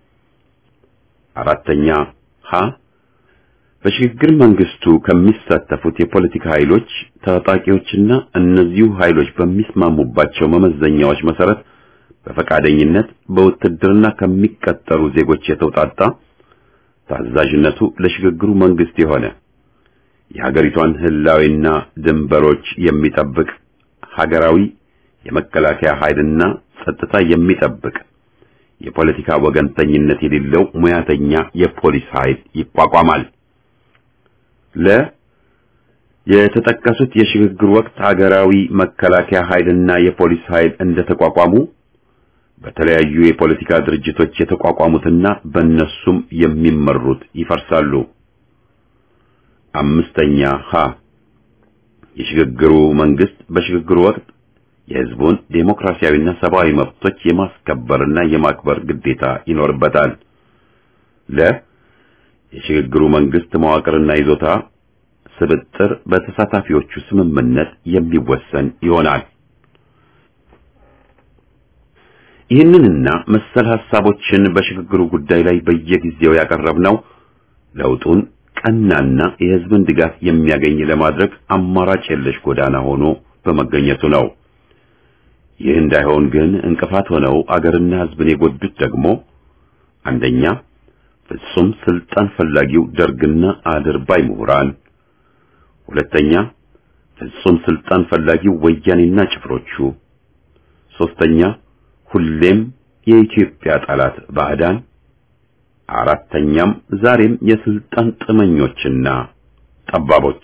አራተኛ ሀ በሽግግር መንግስቱ ከሚሳተፉት የፖለቲካ ኃይሎች ታጣቂዎችና እነዚሁ ኃይሎች በሚስማሙባቸው መመዘኛዎች መሰረት በፈቃደኝነት በውትድርና ከሚቀጠሩ ዜጎች የተውጣጣ ታዛዥነቱ ለሽግግሩ መንግስት የሆነ የሀገሪቷን ህላዊና ድንበሮች የሚጠብቅ ሀገራዊ የመከላከያ ኃይልና ጸጥታ የሚጠብቅ የፖለቲካ ወገንተኝነት የሌለው ሙያተኛ የፖሊስ ኃይል ይቋቋማል። ለ የተጠቀሱት የሽግግር ወቅት ሀገራዊ መከላከያ ኃይልና የፖሊስ ኃይል እንደተቋቋሙ በተለያዩ የፖለቲካ ድርጅቶች የተቋቋሙትና በእነሱም የሚመሩት ይፈርሳሉ። አምስተኛ ሀ የሽግግሩ መንግስት በሽግግሩ ወቅት የህዝቡን ዴሞክራሲያዊና ሰብአዊ መብቶች የማስከበርና የማክበር ግዴታ ይኖርበታል። ለ የሽግግሩ መንግስት መዋቅርና ይዞታ ስብጥር በተሳታፊዎቹ ስምምነት የሚወሰን ይሆናል። ይህንንና መሰል ሐሳቦችን በሽግግሩ ጉዳይ ላይ በየጊዜው ያቀረብነው ለውጡን ቀናና የህዝብን ድጋፍ የሚያገኝ ለማድረግ አማራጭ የለሽ ጎዳና ሆኖ በመገኘቱ ነው። ይህ እንዳይሆን ግን እንቅፋት ሆነው አገርና ህዝብን የጎዱት ደግሞ አንደኛ ፍጹም ስልጣን ፈላጊው ደርግና አድርባይ ምሁራን፣ ሁለተኛ ፍጹም ስልጣን ፈላጊው ወያኔና ጭፍሮቹ፣ ሶስተኛ ሁሌም የኢትዮጵያ ጠላት ባዕዳን፣ አራተኛም ዛሬም የስልጣን ጥመኞችና ጠባቦች።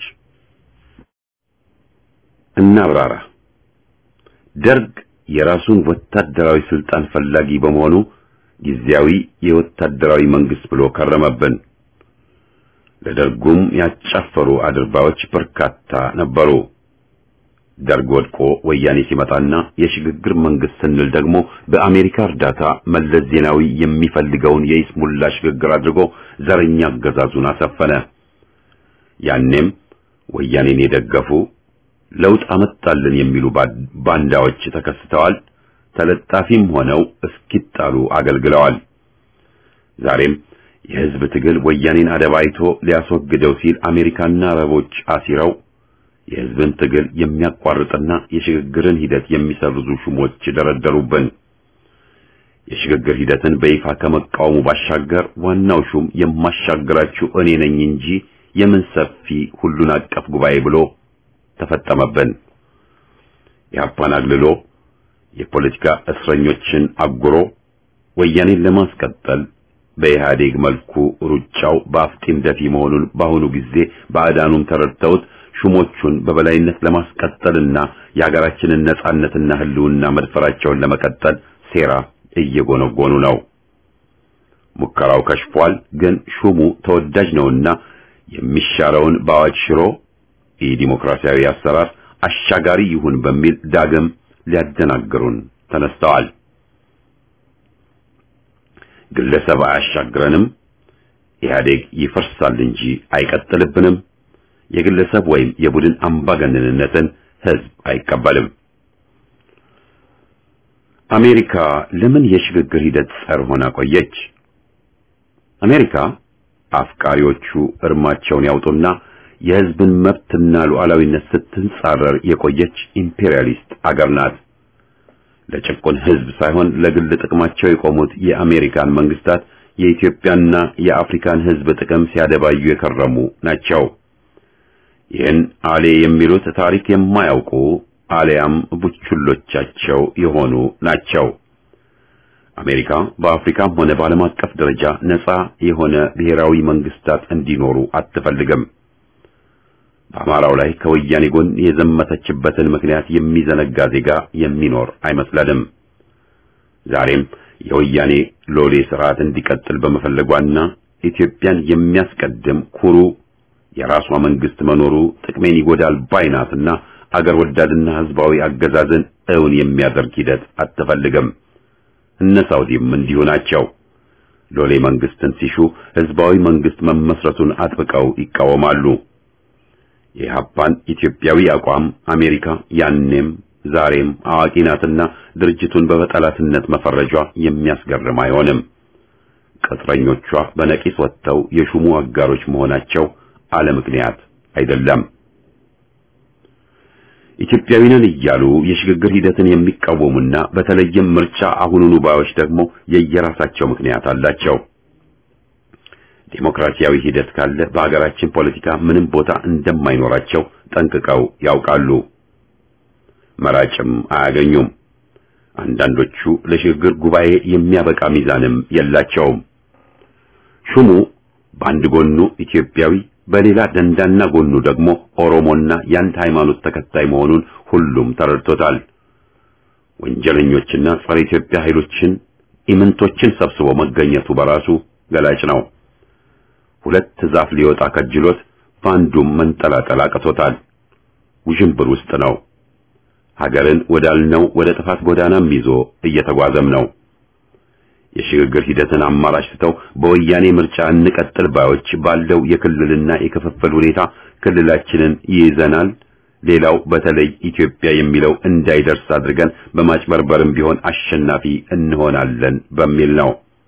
እናብራራ። ደርግ የራሱን ወታደራዊ ስልጣን ፈላጊ በመሆኑ ጊዜያዊ የወታደራዊ መንግስት ብሎ ከረመብን። ለደርጉም ያጫፈሩ አድርባዮች በርካታ ነበሩ። ደርግ ወድቆ ወያኔ ሲመጣና የሽግግር መንግስት ስንል ደግሞ በአሜሪካ እርዳታ መለስ ዜናዊ የሚፈልገውን የይስሙላ ሽግግር አድርጎ ዘረኛ አገዛዙን አሰፈነ። ያኔም ወያኔን የደገፉ ለውጥ አመጣልን የሚሉ ባንዳዎች ተከስተዋል። ተለጣፊም ሆነው እስኪጣሉ አገልግለዋል። ዛሬም የህዝብ ትግል ወያኔን አደባይቶ ሊያስወግደው ሲል አሜሪካና አረቦች አሲረው የህዝብን ትግል የሚያቋርጥና የሽግግርን ሂደት የሚሰርዙ ሹሞች ደረደሩብን። የሽግግር ሂደትን በይፋ ከመቃወሙ ባሻገር ዋናው ሹም የማሻግራችሁ እኔ ነኝ እንጂ የምን ሰፊ ሁሉን አቀፍ ጉባኤ ብሎ ተፈጠመብን። የአፓን አግልሎ የፖለቲካ እስረኞችን አጉሮ ወያኔን ለማስቀጠል በኢህአዴግ መልኩ ሩጫው በአፍጢም ደፊ መሆኑን በአሁኑ ጊዜ ባዕዳኑም ተረድተውት ሹሞቹን በበላይነት ለማስቀጠልና የሀገራችንን ነጻነትና ህልውና መድፈራቸውን ለመቀጠል ሴራ እየጎነጎኑ ነው። ሙከራው ከሽፏል። ግን ሹሙ ተወዳጅ ነውና የሚሻረውን በአዋጅ ሽሮ የዲሞክራሲያዊ አሰራር አሻጋሪ ይሁን በሚል ዳግም ሊያደናግሩን ተነስተዋል። ግለሰብ አያሻግረንም፣ ኢህአዴግ ይፈርሳል እንጂ አይቀጥልብንም፣ የግለሰብ ወይም የቡድን አምባገነንነትን ህዝብ አይቀበልም። አሜሪካ ለምን የሽግግር ሂደት ጸር ሆና ቆየች? አሜሪካ አፍቃሪዎቹ እርማቸውን ያውጡና የህዝብን መብትና ሉዓላዊነት ስትንጻረር የቆየች ኢምፔሪያሊስት አገር ናት። ለጭቁን ህዝብ ሳይሆን ለግል ጥቅማቸው የቆሙት የአሜሪካን መንግስታት የኢትዮጵያና የአፍሪካን ህዝብ ጥቅም ሲያደባዩ የከረሙ ናቸው። ይህን አሌ የሚሉት ታሪክ የማያውቁ አሊያም ቡችሎቻቸው የሆኑ ናቸው። አሜሪካ በአፍሪካም ሆነ በዓለም አቀፍ ደረጃ ነፃ የሆነ ብሔራዊ መንግስታት እንዲኖሩ አትፈልግም። በአማራው ላይ ከወያኔ ጎን የዘመተችበትን ምክንያት የሚዘነጋ ዜጋ የሚኖር አይመስለንም። ዛሬም የወያኔ ሎሌ ስርዓት እንዲቀጥል በመፈለጓና ኢትዮጵያን የሚያስቀድም ኩሩ የራሷ መንግስት መኖሩ ጥቅሜን ይጎዳል ባይናትና አገር ወዳድና ህዝባዊ አገዛዝን እውን የሚያደርግ ሂደት አትፈልግም። እነ ሳውዲም እንዲሁ ናቸው። ሎሌ መንግስትን ሲሹ ህዝባዊ መንግስት መመስረቱን አጥብቀው ይቃወማሉ። የኢህአፓን ኢትዮጵያዊ አቋም አሜሪካ ያኔም ዛሬም አዋቂ ናትና ድርጅቱን በጠላትነት መፈረጇ የሚያስገርም አይሆንም። ቅጥረኞቿ በነቂስ ወጥተው የሹሙ አጋሮች መሆናቸው አለ ምክንያት አይደለም። ኢትዮጵያዊ ነን እያሉ የሽግግር ሂደትን የሚቃወሙና በተለይም ምርጫ አሁኑኑ ባዮች ደግሞ የየራሳቸው ምክንያት አላቸው። ዴሞክራሲያዊ ሂደት ካለ በሀገራችን ፖለቲካ ምንም ቦታ እንደማይኖራቸው ጠንቅቀው ያውቃሉ። መራጭም አያገኙም። አንዳንዶቹ ለሽግግር ጉባኤ የሚያበቃ ሚዛንም የላቸውም። ሹሙ በአንድ ጎኑ ኢትዮጵያዊ በሌላ ደንዳና ጎኑ ደግሞ ኦሮሞና የአንድ ሃይማኖት ተከታይ መሆኑን ሁሉም ተረድቶታል። ወንጀለኞችና ጸረ ኢትዮጵያ ኃይሎችን ኢምንቶችን ሰብስቦ መገኘቱ በራሱ ገላጭ ነው። ሁለት ዛፍ ሊወጣ ከጅሎት በአንዱም መንጠላጠል አቅቶታል። ውዥንብር ውስጥ ነው። ሀገርን ወዳልነው ወደ ጥፋት ጎዳናም ይዞ እየተጓዘም ነው። የሽግግር ሂደትን አማራጭ ትተው በወያኔ ምርጫ እንቀጥል ባዮች ባለው የክልልና የክፍፍል ሁኔታ ክልላችንን ይይዘናል፣ ሌላው በተለይ ኢትዮጵያ የሚለው እንዳይደርስ አድርገን በማጭበርበርም ቢሆን አሸናፊ እንሆናለን በሚል ነው።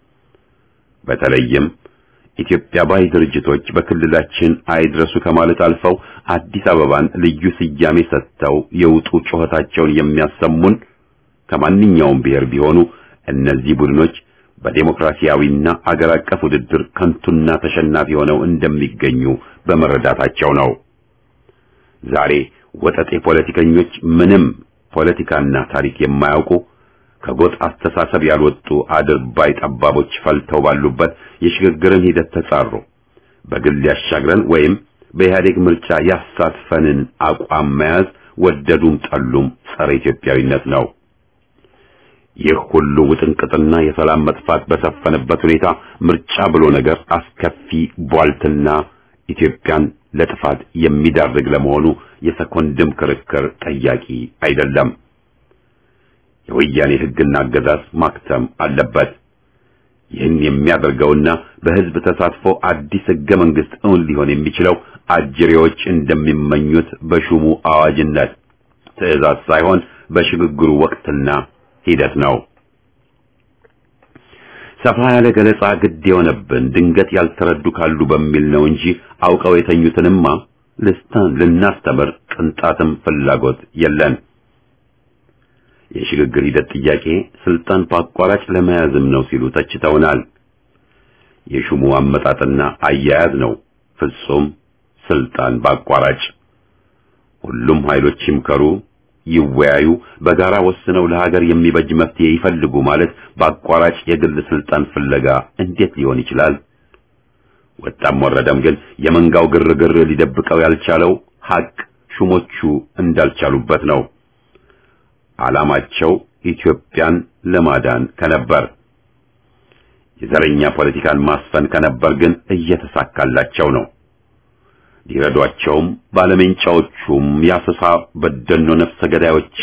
በተለይም ኢትዮጵያ ባይ ድርጅቶች በክልላችን አይድረሱ ከማለት አልፈው አዲስ አበባን ልዩ ስያሜ ሰጥተው የውጡ ጩኸታቸውን የሚያሰሙን ከማንኛውም ብሔር ቢሆኑ እነዚህ ቡድኖች በዴሞክራሲያዊና አገር አቀፍ ውድድር ከንቱና ተሸናፊ ሆነው እንደሚገኙ በመረዳታቸው ነው። ዛሬ ወጠጤ ፖለቲከኞች ምንም ፖለቲካና ታሪክ የማያውቁ ከጎጥ አስተሳሰብ ያልወጡ አድርባይ ጠባቦች ፈልተው ባሉበት የሽግግርን ሂደት ተጻሩ። በግል ያሻግረን ወይም በኢህአዴግ ምርጫ ያሳትፈንን አቋም መያዝ ወደዱም ጠሉም ጸረ ኢትዮጵያዊነት ነው። ይህ ሁሉ ውጥንቅጥና የሰላም መጥፋት በሰፈነበት ሁኔታ ምርጫ ብሎ ነገር አስከፊ ቧልትና ኢትዮጵያን ለጥፋት የሚዳርግ ለመሆኑ የሰኮንድም ክርክር ጠያቂ አይደለም። የወያኔ ሕግና አገዛዝ ማክተም አለበት። ይህን የሚያደርገውና በሕዝብ ተሳትፎ አዲስ ሕገ መንግሥት እውን ሊሆን የሚችለው አጅሬዎች እንደሚመኙት በሹሙ አዋጅነት ትዕዛዝ ሳይሆን በሽግግሩ ወቅትና ሂደት ነው። ሰፋ ያለ ገለጻ ግድ የሆነብን ድንገት ያልተረዱ ካሉ በሚል ነው እንጂ አውቀው የተኙትንማ ልስታን ልናስተምር ቅንጣትም ፍላጎት የለን። የሽግግር ሂደት ጥያቄ ስልጣን በአቋራጭ ለመያዝም ነው ሲሉ ተችተውናል። የሹሙ አመጣጥና አያያዝ ነው ፍጹም ስልጣን በአቋራጭ። ሁሉም ኃይሎች ይምከሩ፣ ይወያዩ፣ በጋራ ወስነው ለሀገር የሚበጅ መፍትሄ ይፈልጉ ማለት በአቋራጭ የግል ስልጣን ፍለጋ እንዴት ሊሆን ይችላል? ወጣም ወረደም ግን የመንጋው ግርግር ሊደብቀው ያልቻለው ሀቅ ሹሞቹ እንዳልቻሉበት ነው። ዓላማቸው ኢትዮጵያን ለማዳን ከነበር የዘረኛ ፖለቲካን ማስፈን ከነበር ግን እየተሳካላቸው ነው። ሊረዷቸውም ባለሜንጫዎቹም የአሰሳ በደኖ ነፍሰ ገዳዮችም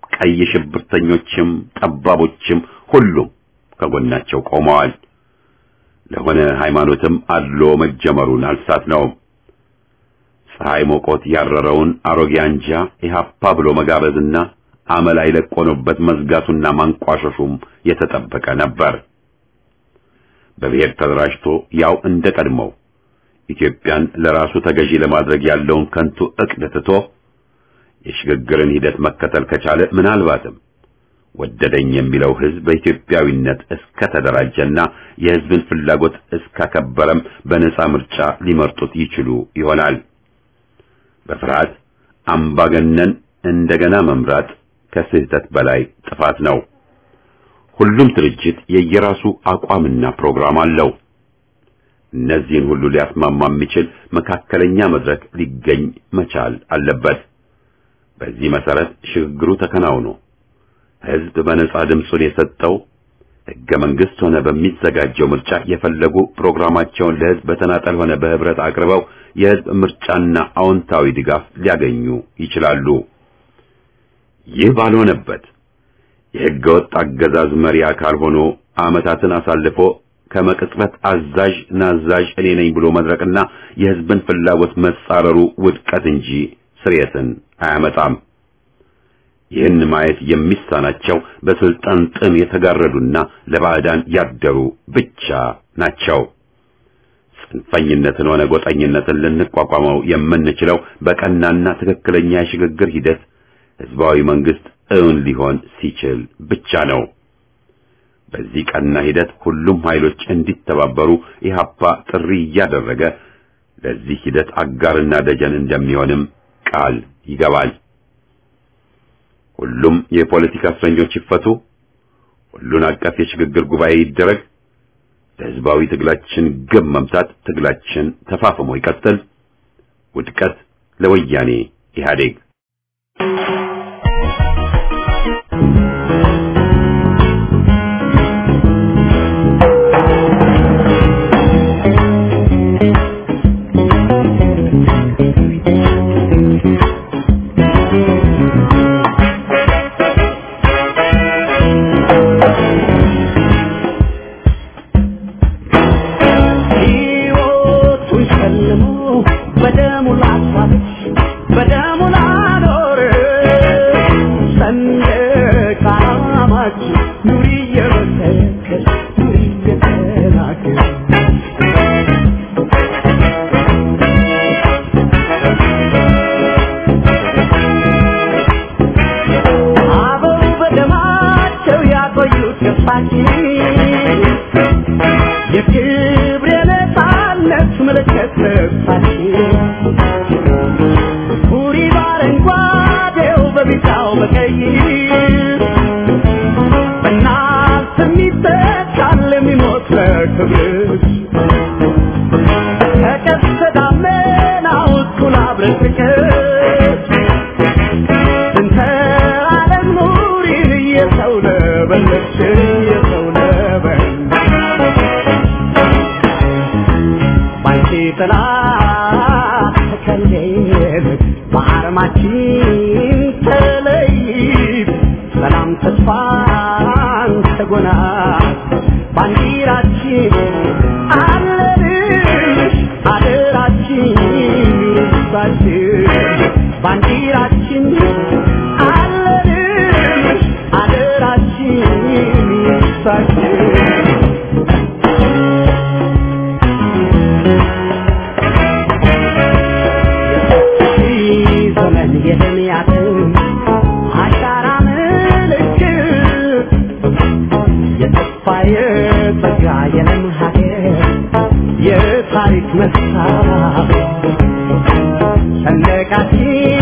ቀይ ሽብርተኞችም ጠባቦችም ሁሉም ከጎናቸው ቆመዋል። ለሆነ ሃይማኖትም አድሎ መጀመሩን አልሳት ነው። ፀሐይ ሞቆት ያረረውን አሮጌ አንጃ ኢህአፓ ብሎ መጋበዝና አመል አይለቆኑበት መዝጋቱና ማንቋሸሹም የተጠበቀ ነበር። በብሔር ተደራጅቶ ያው እንደ ቀድሞው ኢትዮጵያን ለራሱ ተገዢ ለማድረግ ያለውን ከንቱ ዕቅድ ትቶ የሽግግርን ሂደት መከተል ከቻለ ምናልባትም ወደደኝ የሚለው ህዝብ በኢትዮጵያዊነት እስከ ተደራጀና የህዝብን ፍላጎት እስካከበረም በነጻ ምርጫ ሊመርጡት ይችሉ ይሆናል። በፍርሃት አምባገነን እንደገና መምራት ከስህተት በላይ ጥፋት ነው። ሁሉም ድርጅት የየራሱ አቋምና ፕሮግራም አለው። እነዚህን ሁሉ ሊያስማማ የሚችል መካከለኛ መድረክ ሊገኝ መቻል አለበት። በዚህ መሰረት ሽግግሩ ተከናውኖ ህዝብ በነጻ ድምፁን የሰጠው ህገ መንግስት ሆነ በሚዘጋጀው ምርጫ የፈለጉ ፕሮግራማቸውን ለህዝብ በተናጠል ሆነ በህብረት አቅርበው የህዝብ ምርጫና አዎንታዊ ድጋፍ ሊያገኙ ይችላሉ። ይህ ባልሆነበት የህገ ወጥ አገዛዝ መሪ አካል ሆኖ ዓመታትን አሳልፎ ከመቅጽበት አዛዥ ናዛዥ እኔ ነኝ ብሎ መድረቅና የህዝብን ፍላጎት መጻረሩ ውድቀት እንጂ ስርየትን አያመጣም። ይህን ማየት የሚሳናቸው በስልጣን ጥም የተጋረዱና ለባዕዳን ያደሩ ብቻ ናቸው። ጽንፈኝነትን ሆነ ጎጠኝነትን ልንቋቋመው የምንችለው በቀናና ትክክለኛ የሽግግር ሂደት ህዝባዊ መንግስት እውን ሊሆን ሲችል ብቻ ነው። በዚህ ቀና ሂደት ሁሉም ኃይሎች እንዲተባበሩ ኢህአፓ ጥሪ እያደረገ ለዚህ ሂደት አጋርና ደጀን እንደሚሆንም ቃል ይገባል። ሁሉም የፖለቲካ እስረኞች ይፈቱ፣ ሁሉን አቀፍ የሽግግር ጉባኤ ይደረግ፣ ለህዝባዊ ትግላችን ግብ መምታት ትግላችን ተፋፍሞ ይቀጥል፣ ውድቀት ለወያኔ ኢህአዴግ። ሕይወቱን ሸልሞ በደሙ ላሳለች በደሙ ላኖር ሰንደቅ ዓላማችን ኑሪ እየመሰከር ኑሪ እየተናገር አበው በደማቸው ያቆዩት ገፋችን የክብር የነፃነት ምልክት ልብሳችን ሁሪ በአረንጓዴው በቢጫው በቀይ በእናት የሚተካል የሚሞት ለክብርሽ ከቀስተ ደመናው እኩል አብረን ፍቅር እንተ ዓለም ኑሪን የሰው ለበለች የሰው ለበለች ባንቺ ጥላ ተከልል በአረማችን ተለይብ ሰላም ተስፋን ተጎናል ባንዲራችን አለንሽ አደራችን ይርሳችን ባንዲራችን አለንሽ አደራችን ይርሳችን ሺህ ዘመን የደምያትን አሻራ ምልክት የተስፋ የጸጋ የለም ሀገር የታሪክ መስታወት ሰንደቃችን